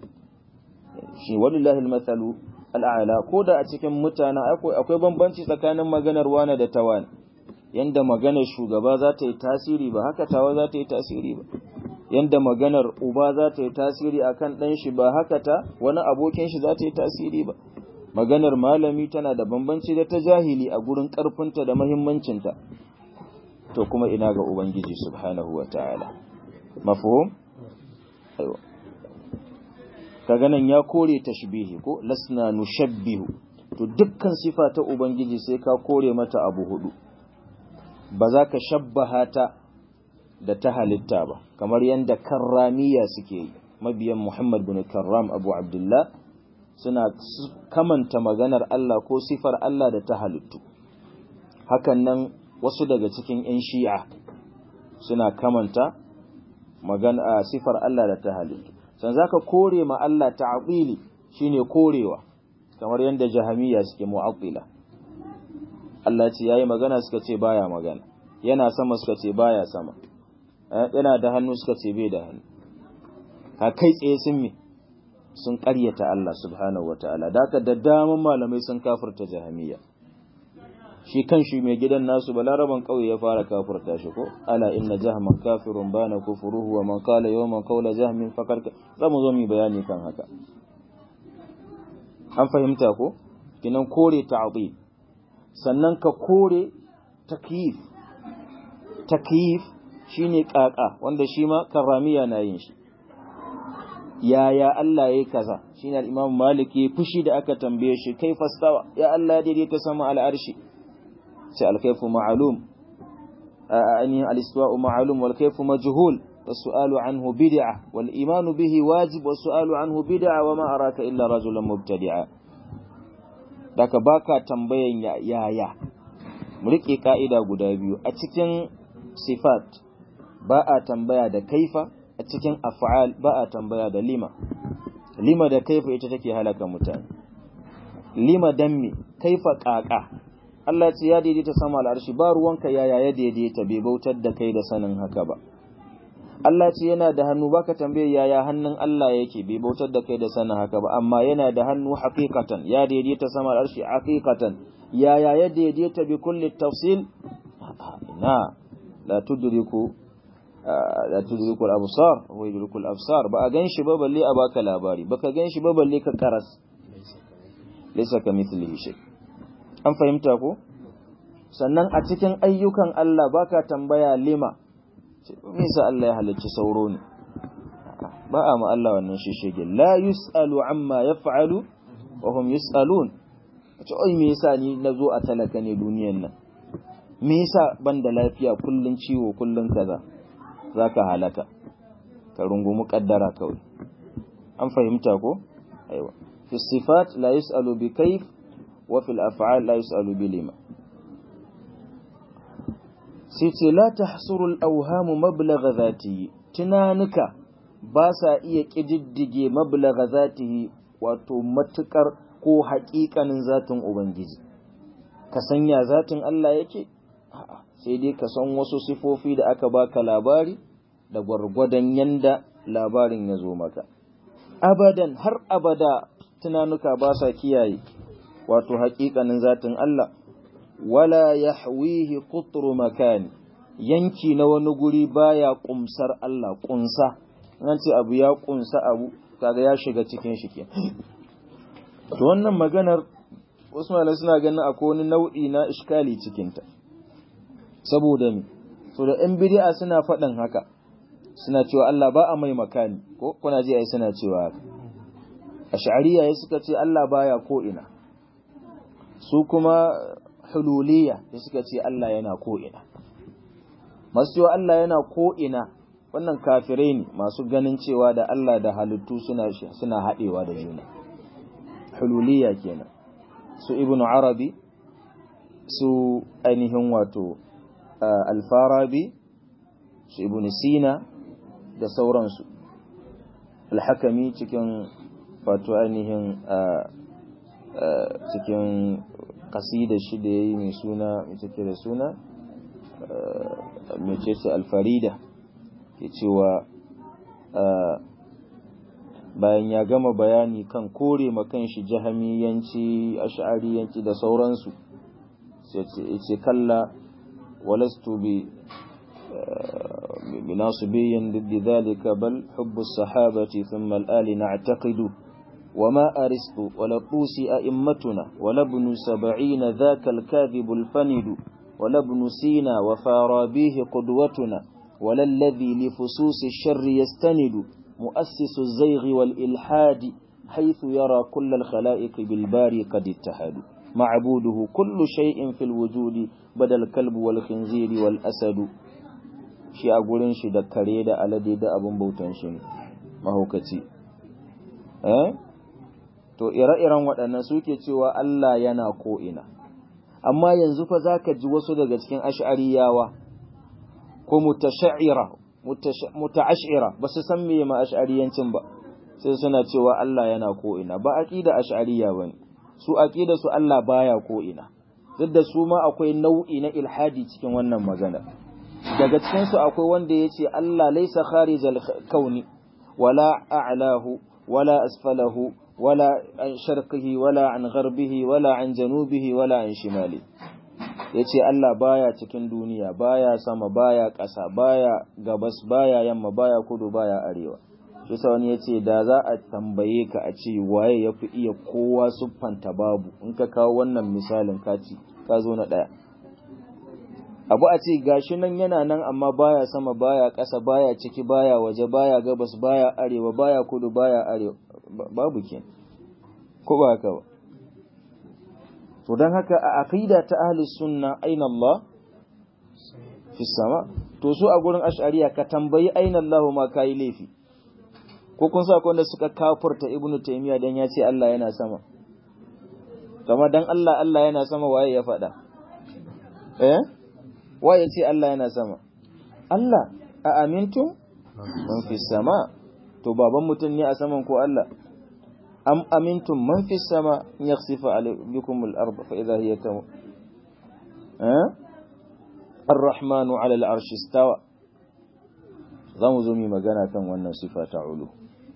shi wallahi almathalu al'ala ko da a cikin mutane akwai akwai bambanci tsakanin maganar wani da tawani yanda maganar shugaba za ta yi tasiri ba haka tawa za ta yi tasiri ba yanda maganar uba za ta yi tasiri akan ɗan shi ba haka ta wani abokin shi za ta yi tasiri ba maganar malami tana da bambanci da ta jahili a gurin ƙarfinta da mahimmancinta to kuma ina ga ubangiji subhanahu wa ta'ala mafhum aiwa kaga nan ya kore tashbihi ko lasna nushabbihu to dukkan sifa ta ubangiji sai ka kore mata abu hudu ba za ka shabbaha ta da ta halitta ba kamar yadda karramiya suke yi mabiyan Muhammad bin Karram Abu Abdullah suna kamanta maganar Allah ko sifar Allah da ta halittu hakan nan wasu daga cikin 'yan shi'a suna kamanta magana sifar Allah da ta halittu san zaka kore ma Allah ta'dili shine korewa kamar yadda jahamiya suke mu'attila Allah ce yayi magana suka ce baya magana yana sama suka ce baya sama yana da hannu suka ce bai da hannu ka kai tsaye sun me sun ƙaryata Allah subhanahu wataala da haka da daman malamai sun kafirta jahamiya shi kan shi mai gidan nasu balaraban kauye ya fara kafirta shi ko ala inna jahman kafirun bana kufuruhu wa man qala yawman qawla jahmin faqad zamu zo mu bayani kan haka an fahimta ko kinan kore ta'dil sannan ka kore takyif takyif shine kaka wanda shi ma karamiya na yin shi yaya Allah yayi kaza shine al-Imam Malik ya fushi da aka tambaye shi kai fastawa ya Allah daidaita sama al-arshi sai al-kayfu ma'lum ani al-istiwa'u ma'lum wal kayfu majhul والسؤال عنه بدعة والإيمان به واجب والسؤال عنه بدعة وما أراك إلا رجلا مبتدعا daga baka tambayan yaya mu rike ka'ida guda biyu a cikin sifat ba a tambaya da kaifa a cikin af'al ba a tambaya da lima lima da kaifa ita take halaka mutane lima dan me kaifa kaka Allah ce ya daidaita sama al'arshi ba ruwanka yaya ya daidaita bai bautar da kai da sanin haka ba Allah ce yana da hannu baka tambaye yaya hannun Allah yake bai bautar da kai da sanin haka ba amma yana da hannu haqiqatan ya daidaita sama al'arshi haqiqatan yaya ya daidaita bi kulli tafsil ina la tudriku la tudriku al-absar wa yudriku al-absar ba a ganshi ba balle a baka labari baka ganshi ba balle ka karas laysa kamithlihi shay an fahimta ko sannan a cikin ayyukan Allah baka tambaya lima nisa Allah ya halicci sauro ne ba a ma Allah wannan shishege la yus'alu amma yaf'alu wa hum yus'alun ce oi me yasa ni nazo a talaka ne duniyan nan me yasa ban da lafiya kullun ciwo kullun kaza zaka halaka ka rungumi kaddara kawai an fahimta ko aiwa fi sifat la yus'alu bi kayf wa fil af'al la yus'alu bi lima sai ce la tahsuru al-awhamu mablagha zatihi tunanuka ba sa iya kididdige mablagha zatihi wato matukar ko haƙiƙanin zatin ubangiji ka sanya zatin Allah yake sai dai ka san wasu sifofi da aka baka labari da gwargwadon yanda labarin ya zo maka abadan har abada tunanuka ba sa kiyaye wato haƙiƙanin zatin Allah wala yahwihi qutru makani yanki na wani guri baya kumsar Allah kunsa nan ce abu ya kunsa abu kaga ya shiga cikin shi kenan to wannan maganar wasu malamai suna ganin akwai wani nau'i na iskali cikin ta saboda me so da ɗan bid'a suna faɗin haka suna cewa Allah ba a mai makani ko kuna ji ai suna cewa haka ash'ariya suka ce Allah baya ko ina su kuma hululiya da suka ce Allah yana ko'ina. Masu cewa Allah yana ko'ina wannan kafirai ne masu ganin cewa da Allah da halittu suna, suna haɗewa da juna. Hululiya kenan. Su Ibn Arabi, su ainihin wato Alfarabi, su Ibn Sina da sauransu. Alhakami cikin wato ainihin cikin kasidar shi da ya yi mai suna mai take da suna mai ce alfarida ke cewa bayan ya gama bayani kan kore makan shi jahamiyanci ash'ariyanci da sauransu sai ce kalla walastu bi بناصبي ضد ذلك بل حب الصحابة ثم الآل نعتقد وما أرسط ولا طوسي أئمتنا ولا ابن سبعين ذاك الكاذب الفند ولا ابن سينا وفارابيه قدوتنا ولا الذي لفصوص الشر يستند مؤسس الزيغ والإلحاد حيث يرى كل الخلائق بالباري قد اتحدوا معبوده كل شيء في الوجود بدل الكلب والخنزير والأسد shi a gurin shi da kare da alade da abin bautan shi mahaukaci eh to ire-iren waɗannan suke cewa Allah yana ko'ina amma yanzu fa za ka ji wasu daga cikin ash'ariyawa ko mutasha'ira muta'ash'ira ba su san me ma ash'ariyancin ba sai suna cewa Allah yana ko ina ba aqida ash'ariya bane su aqida su Allah baya ko ina duk da su ma akwai nau'i na ilhadi cikin wannan magana daga cikin su akwai wanda yace Allah laysa kharijal kauni wala a'lahu wala asfalahu wala an sharqihi wala an gharbihi wala an janubihi wala an shimali yace Allah baya cikin duniya baya sama baya ƙasa baya gabas baya yamma baya kudu baya arewa shi sa wani yace da za a tambaye ka a ce waye yafi iya kowa siffanta babu in ka kawo wannan misalin ka ci ka zo na daya abu a ce gashi nan yana nan amma baya sama baya ƙasa baya ciki baya waje baya gabas baya arewa baya kudu baya arewa babu ke ko ba haka ba to don haka a aqida ta ahli sunna aina Allah fi sama to su a gurin ash'ariya ka tambayi aina Allah ma kai laifi ko kun sa wanda suka kafurta ibnu taymiya dan ya ce Allah yana sama kama dan Allah Allah yana sama waye ya faɗa eh waye ce Allah yana sama Allah a amintum man fi sama to baban mutum ne a saman ko Allah am amintum man fi sama yakhsifa alaykum al-ard fa idha hiya tam eh ar-rahman 'ala al-arsh istawa zamu zo mi magana kan wannan sifa ta ulu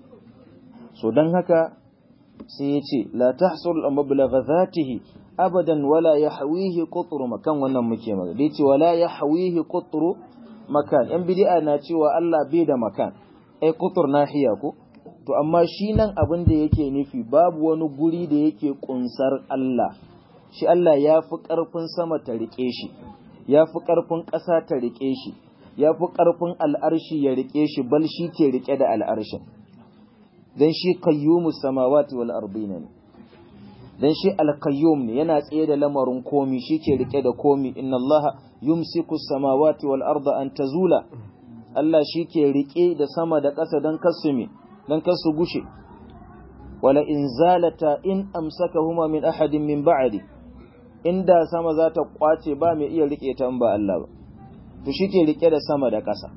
so dan haka sai yace la tahsul mablagha dhatihi abadan wala yahwihi qutru makan wannan muke magana dai ce wala yahwihi qutru makan yan bid'a na cewa Allah bai da makan ai qutur nahiya ko to amma shi nan abin da yake nufi babu wani guri da yake kunsar Allah shi Allah ya fi ƙarfin sama ta riƙe shi ya fi ƙarfin ƙasa ta riƙe shi ya fi ƙarfin al'arshi ya riƙe shi bal shi ke riƙe da al'arshin dan shi qayyumus samawati wal ardina ne dan shi al-qayyum ne yana tsaye da lamarin komi shi ke riƙe da komi inna Allah yumsiku samawati wal arda an tazula Allah shi ke riƙe da sama da ƙasa don kasu me don kasu gushe wala in zalata in amsakahuma min ahadin min ba'di inda sama za ta kwace ba mai iya rike ta in ba Allah ba to shike rike da sama da ƙasa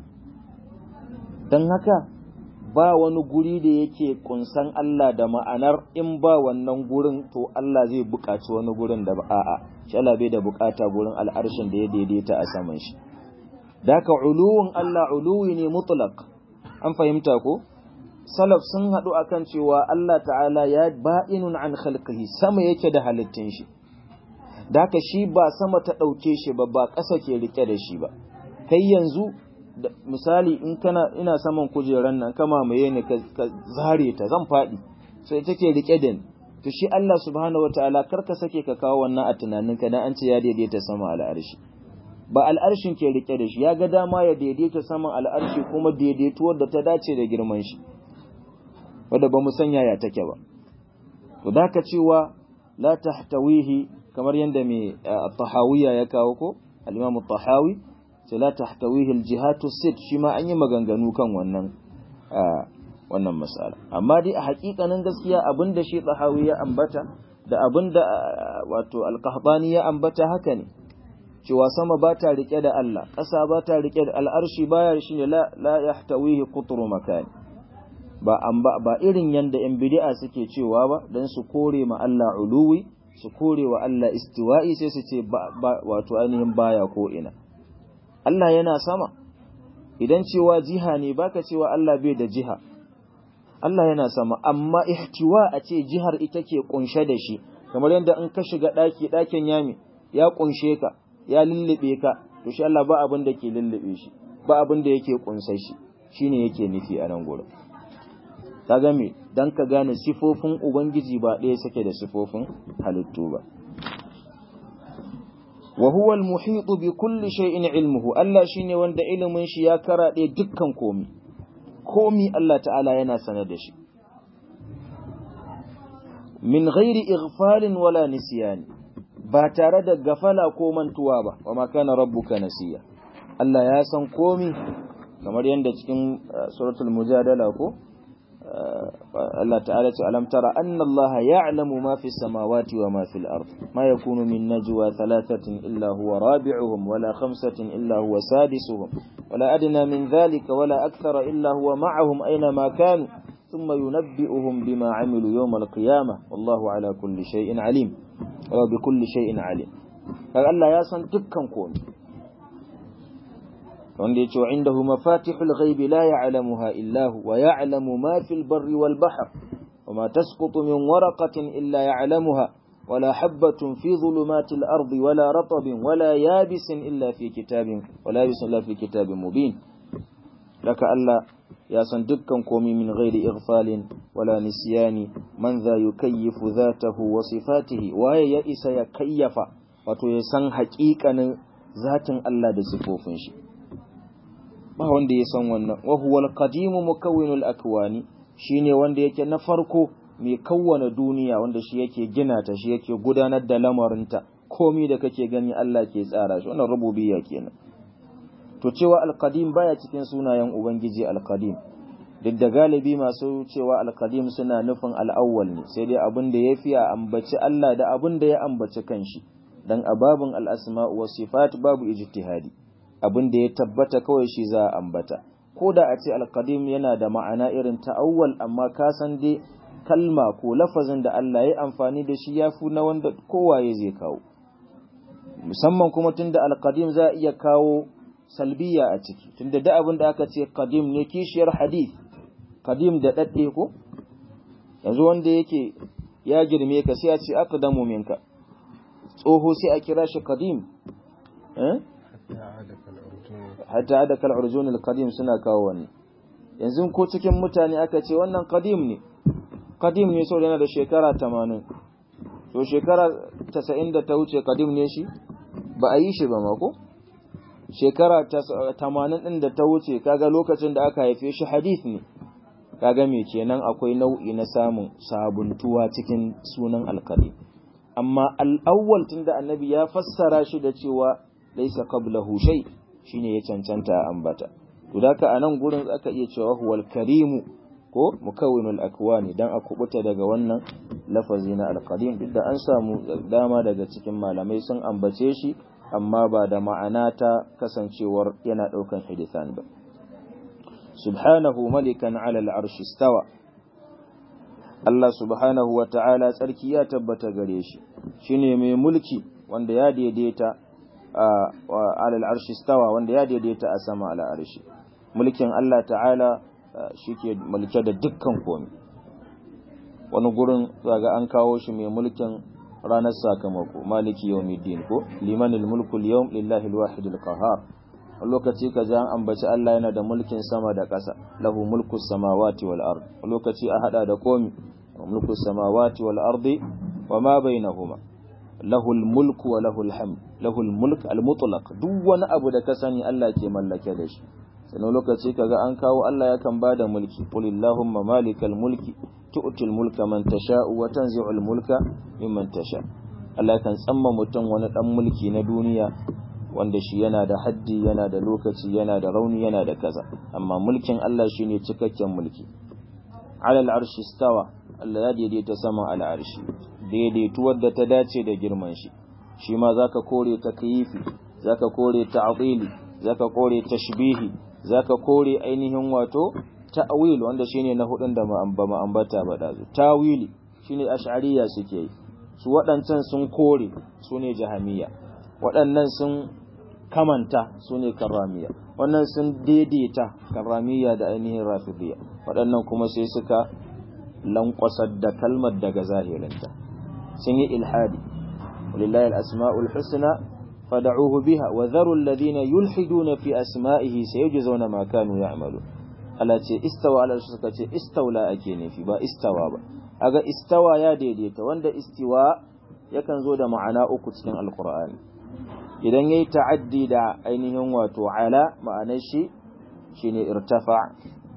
dan haka ba wani guri da yake kunsan Allah da ma'anar in ba wannan gurin to Allah zai buƙaci wani gurin da ba a'a shi Allah bai da buƙata gurin al'arshin da ya daidaita a saman shi daka uluwun Allah uluwi ne mutlaq an fahimta ko salaf sun haɗu akan cewa Allah ta'ala ya ba'inun an khalqihi sama yake da halittun shi daka shi ba sama ta ɗauke shi ba ba ƙasa ke rike da shi ba kai yanzu misali in kana ina saman kujeran nan kama maye ne ka zare ta zan faɗi sai take rike da ni to shi Allah subhanahu wataala kar ka sake ka kawo wannan a tunaninka dan an ce ya daidaita sama al'arshi ba al'arshin ke rike da shi ya ga dama ya daidaita saman al'arshi kuma daidaituwar da ta dace da girman shi wadda ba mu sanya ya take ba to da ka cewa la tahtawihi kamar yadda mai tahawiya ya kawo ko al-imam tahawi sai la tahtawihi al-jihatu sit shi ma an yi maganganu kan wannan wannan masala amma dai a hakikanin gaskiya abinda shi tahawi ya ambata da abinda wato al-qahtani ya ambata haka ne cewa sama ba ta rike da Allah ƙasa ba ta rike da al'arshi baya shi ne la yahtawihi qutru makani ba an ba ba irin yanda yan bid'a suke cewa ba dan su kore ma Allah uluwi su kore wa Allah istiwa'i sai su ce ba wato ainihin baya ko ina Allah yana sama idan cewa jiha ne baka cewa Allah bai da jiha Allah yana sama amma ihtiwa a ce jihar ita ke kunshe da shi kamar yadda in ka shiga daki dakin yami ya kunshe ka ya lullube ka to shi Allah ba abin da ke lullube shi ba abin da yake kunsai shi shine yake nufi a nan gurin kaga me dan ka gane sifofin ubangiji ba ɗaya suke da sifofin halittu ba wa huwa al-muhit bi kulli shay'in ilmuhu Allah shine wanda ilimin shi ya karaɗe dukkan komi komi Allah ta'ala yana sanar da shi min ghairi ighfalin wala nisyani ba tare da gafala ko mantuwa ba wa makana rabbuka nasiya Allah ya san komi kamar yadda cikin suratul mujadala ko Allah ta'ala ce alam tara anna Allah ya'lamu ma fi samawati wa ma fil ard ma yakunu min najwa thalathatin illa huwa rabi'uhum wala khamsatin illa huwa sadisuhum wala adna min dhalika wala akthara illa huwa ma'ahum aina ma kanu thumma yunabbi'uhum bima 'amilu yawm al-qiyamah wallahu ala kulli shay'in 'alim wa bi kulli shay'in 'alim kaga Allah ya san dukkan komai wanda ya ce wa indahu mafatihul ghaibi la ya'lamuha illa hu wa ya'lamu ma fil barri wal bahr wa ma tasqutu min waraqatin illa ya'lamuha ولا حبة في ظلمات الأرض ولا رطب ولا يابس إلا في كتاب ولا يابس إلا في كتاب مبين لك ألا يا صندقكم قومي من غير إغفال ولا نسيان من ذا يكيف ذاته وصفاته وهي يئس يكيف وتيسن حقيقة ذات الله دسفوفن شي ba wanda ya san wannan wa huwa al-qadimu mukawwinul akwani shine wanda yake na farko mai kawwana duniya wanda shi yake gina ta shi yake gudanar da lamarinta komai da kake gani Allah ke tsara shi wannan rububiyya kenan to cewa al-qadim baya cikin sunayen ubangiji al-qadim duk da galibi masu cewa al-qadim suna nufin al-awwal ne sai dai abin da yafi a ambaci Allah da abin da ya ambaci kanshi dan ababun al-asma wa sifat babu ijtihadi abin da ya tabbata kawai shi za a ambata ko da a ce alkadim yana da ma'ana irin ta'awwal amma ka san dai kalma ko lafazin da Allah ya amfani da shi ya fi na wanda kowaye zai kawo musamman kuma tunda alkadim za a iya kawo salbiya a ciki tunda da abin da aka ce kadim ne kishiyar hadith kadim da dadde ko yanzu wanda yake ya girme ka sai a ce aqdamu minka tsoho sai a kira shi kadim eh hatta da kal urjun al qadim suna kawo wannan yanzu ko cikin mutane aka ce wannan qadim ne qadim ne saboda yana da shekara 80 to shekara 90 da ta wuce qadim ne shi ba a yi shi ba ma ko shekara 80 din da ta wuce kaga lokacin da aka haife shi hadith ne kaga me kenan akwai nau'i na samun sabuntuwa cikin sunan al-qadim amma al-awwal tunda annabi ya fassara shi da cewa laisa qablahu shay shine ya cancanta a ambata to daka anan gurin aka iya cewa huwal karimu ko mukawwinul akwani dan a kubuta daga wannan lafazi na alqadim duk da an samu dama daga cikin malamai sun ambace shi amma ba da ma'ana ta kasancewar yana daukan hadisan ba subhanahu malikan ala al'arsh istawa Allah subhanahu wa ta'ala tsarki ya tabbata gare shi shine mai mulki wanda ya daidaita alal arshi stawa wanda ya daidaita a sama ala arshi mulkin Allah ta'ala shike mulke da dukkan komai wani gurin zaga an kawo shi mai mulkin ranar sakamako maliki yawmiddin ko limanil mulku al-yawm lillahi al-wahid al-qahhar lokaci ka ji an ambaci Allah yana da mulkin sama da ƙasa lahu mulku samawati wal ard lokaci a hada da komi mulku samawati wal ardi wa ma bainahuma lahul mulku wa lahul hamd lahul mulk al mutlaq duk wani abu da ka sani Allah ke mallake da shi sannan lokaci kaga an kawo Allah yakan bada mulki qul illahumma malikal mulki tu'til mulka man tasha'u wa tanzi'ul mulka mimman tasha Allah kan tsamma mutum wani dan mulki na duniya wanda shi yana da haddi yana da lokaci yana da rauni yana da kaza amma mulkin Allah shine cikakken mulki alal arshi stawa Allah ya daidaita saman al'arshi daidaituwar da ta dace da girman shi shi ma zaka kore takyifi zaka kore ta'dili zaka kore tashbihi zaka kore ainihin wato ta'wil wanda shine na hudun da ba mu ambata ba dazu tawili shine ash'ariyya suke yi su waɗancan sun kore su ne jahamiya waɗannan sun kamanta su ne karramiya wannan sun daidaita karramiya da ainihin rafidiyya waɗannan kuma sai suka lankwasar da kalmar daga zahirinta sun yi ilhadi walillahi al-asma'ul husna fad'uhu biha wa dharu alladhina yulhiduna fi asma'ihi sayujzauna ma kanu ya'malu Allah ce istawa ala suka ce istawla ake nufi ba istawa ba aga istawa ya daidaita wanda istiwa yakan zo da ma'ana uku cikin alqur'ani idan yayi ta'addi da ainihin wato ala ma'anar shi shine irtafa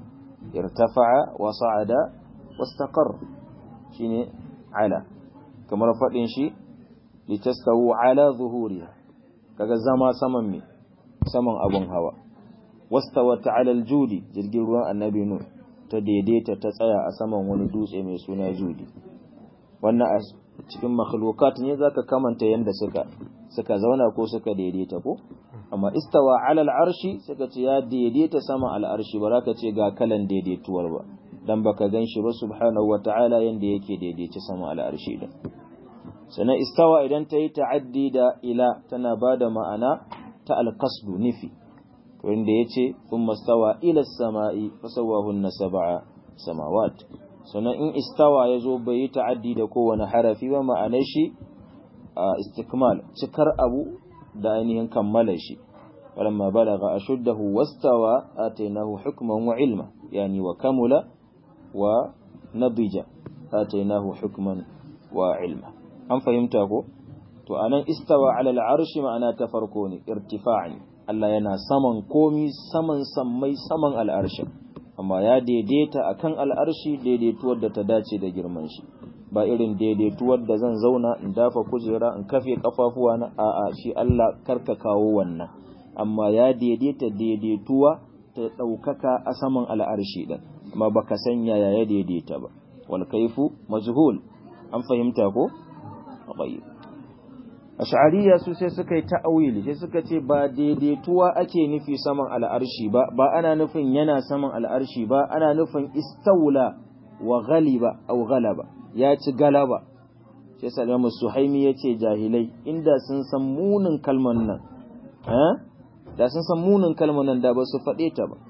irtafa'a wa sa'ada wastaqar shine ala kamar fadin shi litastawu ala zuhuriha kaga zama saman me saman abun hawa wastawat ala aljudi jirgin ruwan annabi nu ta daidaita ta tsaya a saman wani dutse mai suna judi wannan a cikin makhlukat ne zaka kamanta yanda suka suka zauna ko suka daidaita ko amma istawa ala al'arshi suka ce ya daidaita sama al'arshi ba ka ce ga kalan daidaituwar ba dan baka ganshi ba subhanahu wata'ala yanda yake daidaice sama al'arshi din sannan istawa idan ta yi ta'addi da ila tana ba da ma'ana ta alqasdu nufi wanda yace thumma stawa ila as-sama'i fasawahunna sab'a samawat sannan in istawa yazo bai yi ta'addi da kowane harafi ba ma'anar shi istikmal cikar abu da ainihin kammala shi walamma balagha ashuddahu wastawa atainahu hukman wa ilma yani wa kamula wa nadija atainahu hukman wa ilma an fahimta ko to anan istawa ala al'arshi ma'ana ta farko ne irtifa'an Allah yana saman komi saman sammai saman al'arshi amma ya daidaita akan al'arshi daidaituwar da ta dace da girman shi ba irin daidaituwar da zan zauna in dafa kujera in kafe kafafuwa na a'a shi Allah karka kawo wannan amma ya daidaita daidaituwa ta ɗaukaka a saman al'arshi ɗin amma baka san yaya ya daidaita ba wal kaifu majhul an fahimta ko tayyib ash'ariyya su sai suka yi ta'awili sai suka ce ba daidaituwa ake nufi saman al'arshi ba ba ana nufin yana saman al'arshi ba ana nufin istaula wa ghaliba aw ghalaba ya ci galaba sai salamu suhaimi yace jahilai inda sun san munin kalman nan eh da sun san munin kalman nan da ba su faɗe ta ba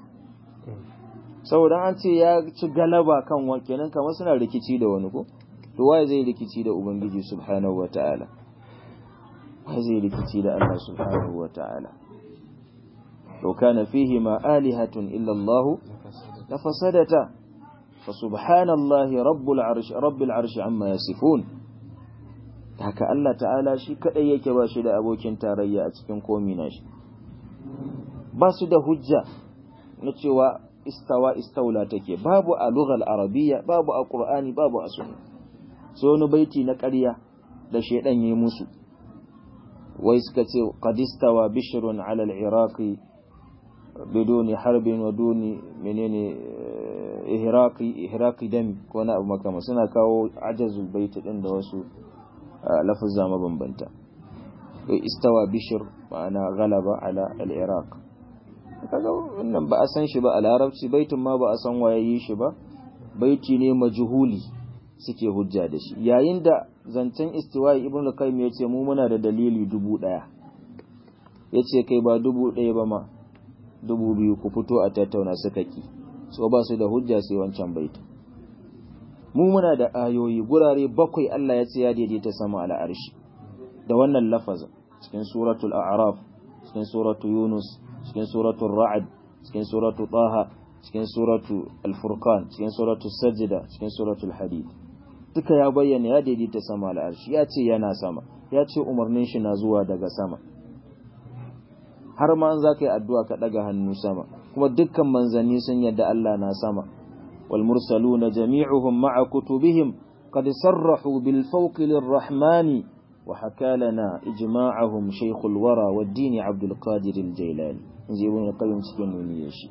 saboda an ce ya ci galaba kan wa kenan kamar suna rikici da wani ko to waye zai rikici da ubangiji subhanahu wataala waye zai rikici da Allah subhanahu wataala لو كان فيهما آلهة إلا الله لفسدتا فسبحان الله رب العرش رب العرش عما يصفون haka Allah ta'ala shi kadai yake ba shi da abokin tarayya a cikin komi nashi ba su da hujja na cewa istawa istaula take babu a lughal arabiyya babu a qur'ani babu a sunna sai wani baiti na ƙarya da shedan yayi musu wai suka ce qad istawa bishrun ala al-iraqi biduni harbin wa duni menene ihraqi ihraqi dami ko na abu makama suna kawo ajazul baiti din da wasu lafazza mabambanta istawa bishr ma'ana galaba ala al-iraq kaga wannan ba a san shi ba a larabci baitin ma ba a san waye yi shi ba baiti ne majhuli suke hujja da shi yayin da zancen istiwa'i ibn al-qayyim yace mu muna da dalili dubu daya yace kai ba dubu daya ba ma dubu biyu ku fito a tattauna suka ki so ba su da hujja sai wancan baiti mu muna da ayoyi gurare bakwai Allah ya ce ya daidaita sama ala arshi da wannan lafazin cikin suratul a'raf cikin suratul yunus cikin suratul ra'd cikin suratul taha cikin suratul al-furqan cikin suratul sajda cikin suratul hadid duka ya bayyana ya daidaita sama ala arshi ya ce yana sama ya ce umarnin shi na zuwa daga sama har ma an zaka yi addu'a ka daga hannu sama kuma dukkan manzanni sun yadda Allah na sama والمرسلون جميعهم مع كتبهم قد صرحوا بالفوق للرحمن وحكى لنا إجماعهم شيخ الورى والدين عبد القادر الجيلاني نجيبون القيم سكين يشي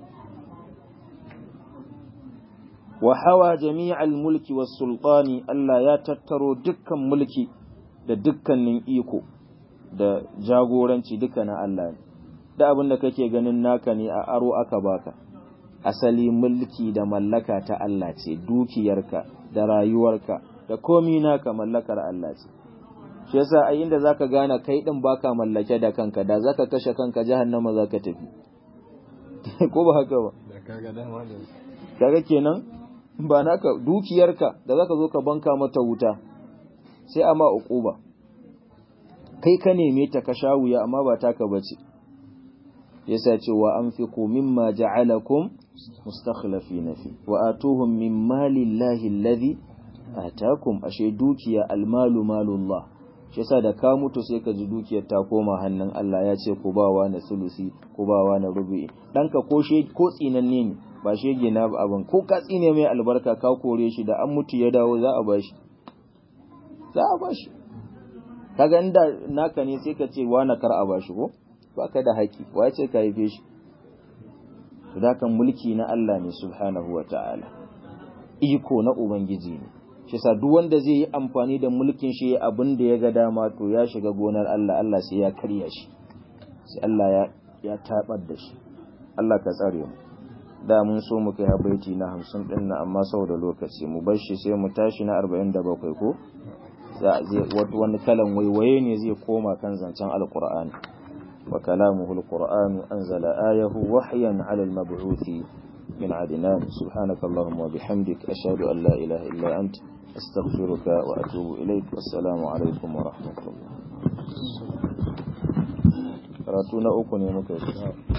وحوى جميع الملك والسلطان ألا يتتروا دكا ملكي da dukkanin iko da jagoranci duka na Allah ne da abin da kake ganin naka ne a aro aka baka asali mulki da mallaka ta Allah ce dukiyarka da rayuwarka da komi naka mallakar Allah ce shi yasa ai inda zaka gane kai din baka mallake da kanka da zaka kashe kanka jahannama zaka tafi ko ba haka ba kaga kenan ba naka dukiyarka da zaka zo ka banka mata wuta sai ama uquba kai ka neme ta ka sha wuya amma ba taka bace yasa ce wa anfiqu mimma ja'alakum mustakhlifina fi wa atuhum min mali llahi alladhi atakum ashe dukiya almalu malullah shi yasa da ka mutu sai ka ji dukiyar ta koma hannun Allah ya ce ku bawa na sulusi ku bawa na rubu'i danka ko she ko tsinanne ne ba shege na abin ko ka tsine mai albarka ka kore shi da an mutu ya dawo za a bashi za a bashi kaga inda naka ne sai ka ce wa na kar a bashi ko baka da haƙi wa ce ka haife shi to dakan mulki na Allah ne subhanahu wa ta'ala iko na ubangiji ne shi sa duk wanda zai yi amfani da mulkin shi abin da ya ga dama to ya shiga gonar Allah Allah sai ya karya shi sai Allah ya ya tabar da shi Allah ka tsare mu da mun so mu kai habaiti na 50 din nan amma saboda lokaci mu bar shi sai mu tashi na 47 ko za zai wato wani kalan waiwaye ne zai koma kan zancen alqur'ani wa kalamuhu alqur'anu anzala ayahu wahyan ala almab'uthi من عدنان سبحانك اللهم وبحمدك أشهد أن لا إله إلا أنت أستغفرك وأتوب إليك والسلام عليكم ورحمة الله راتونا أكون يا مكيس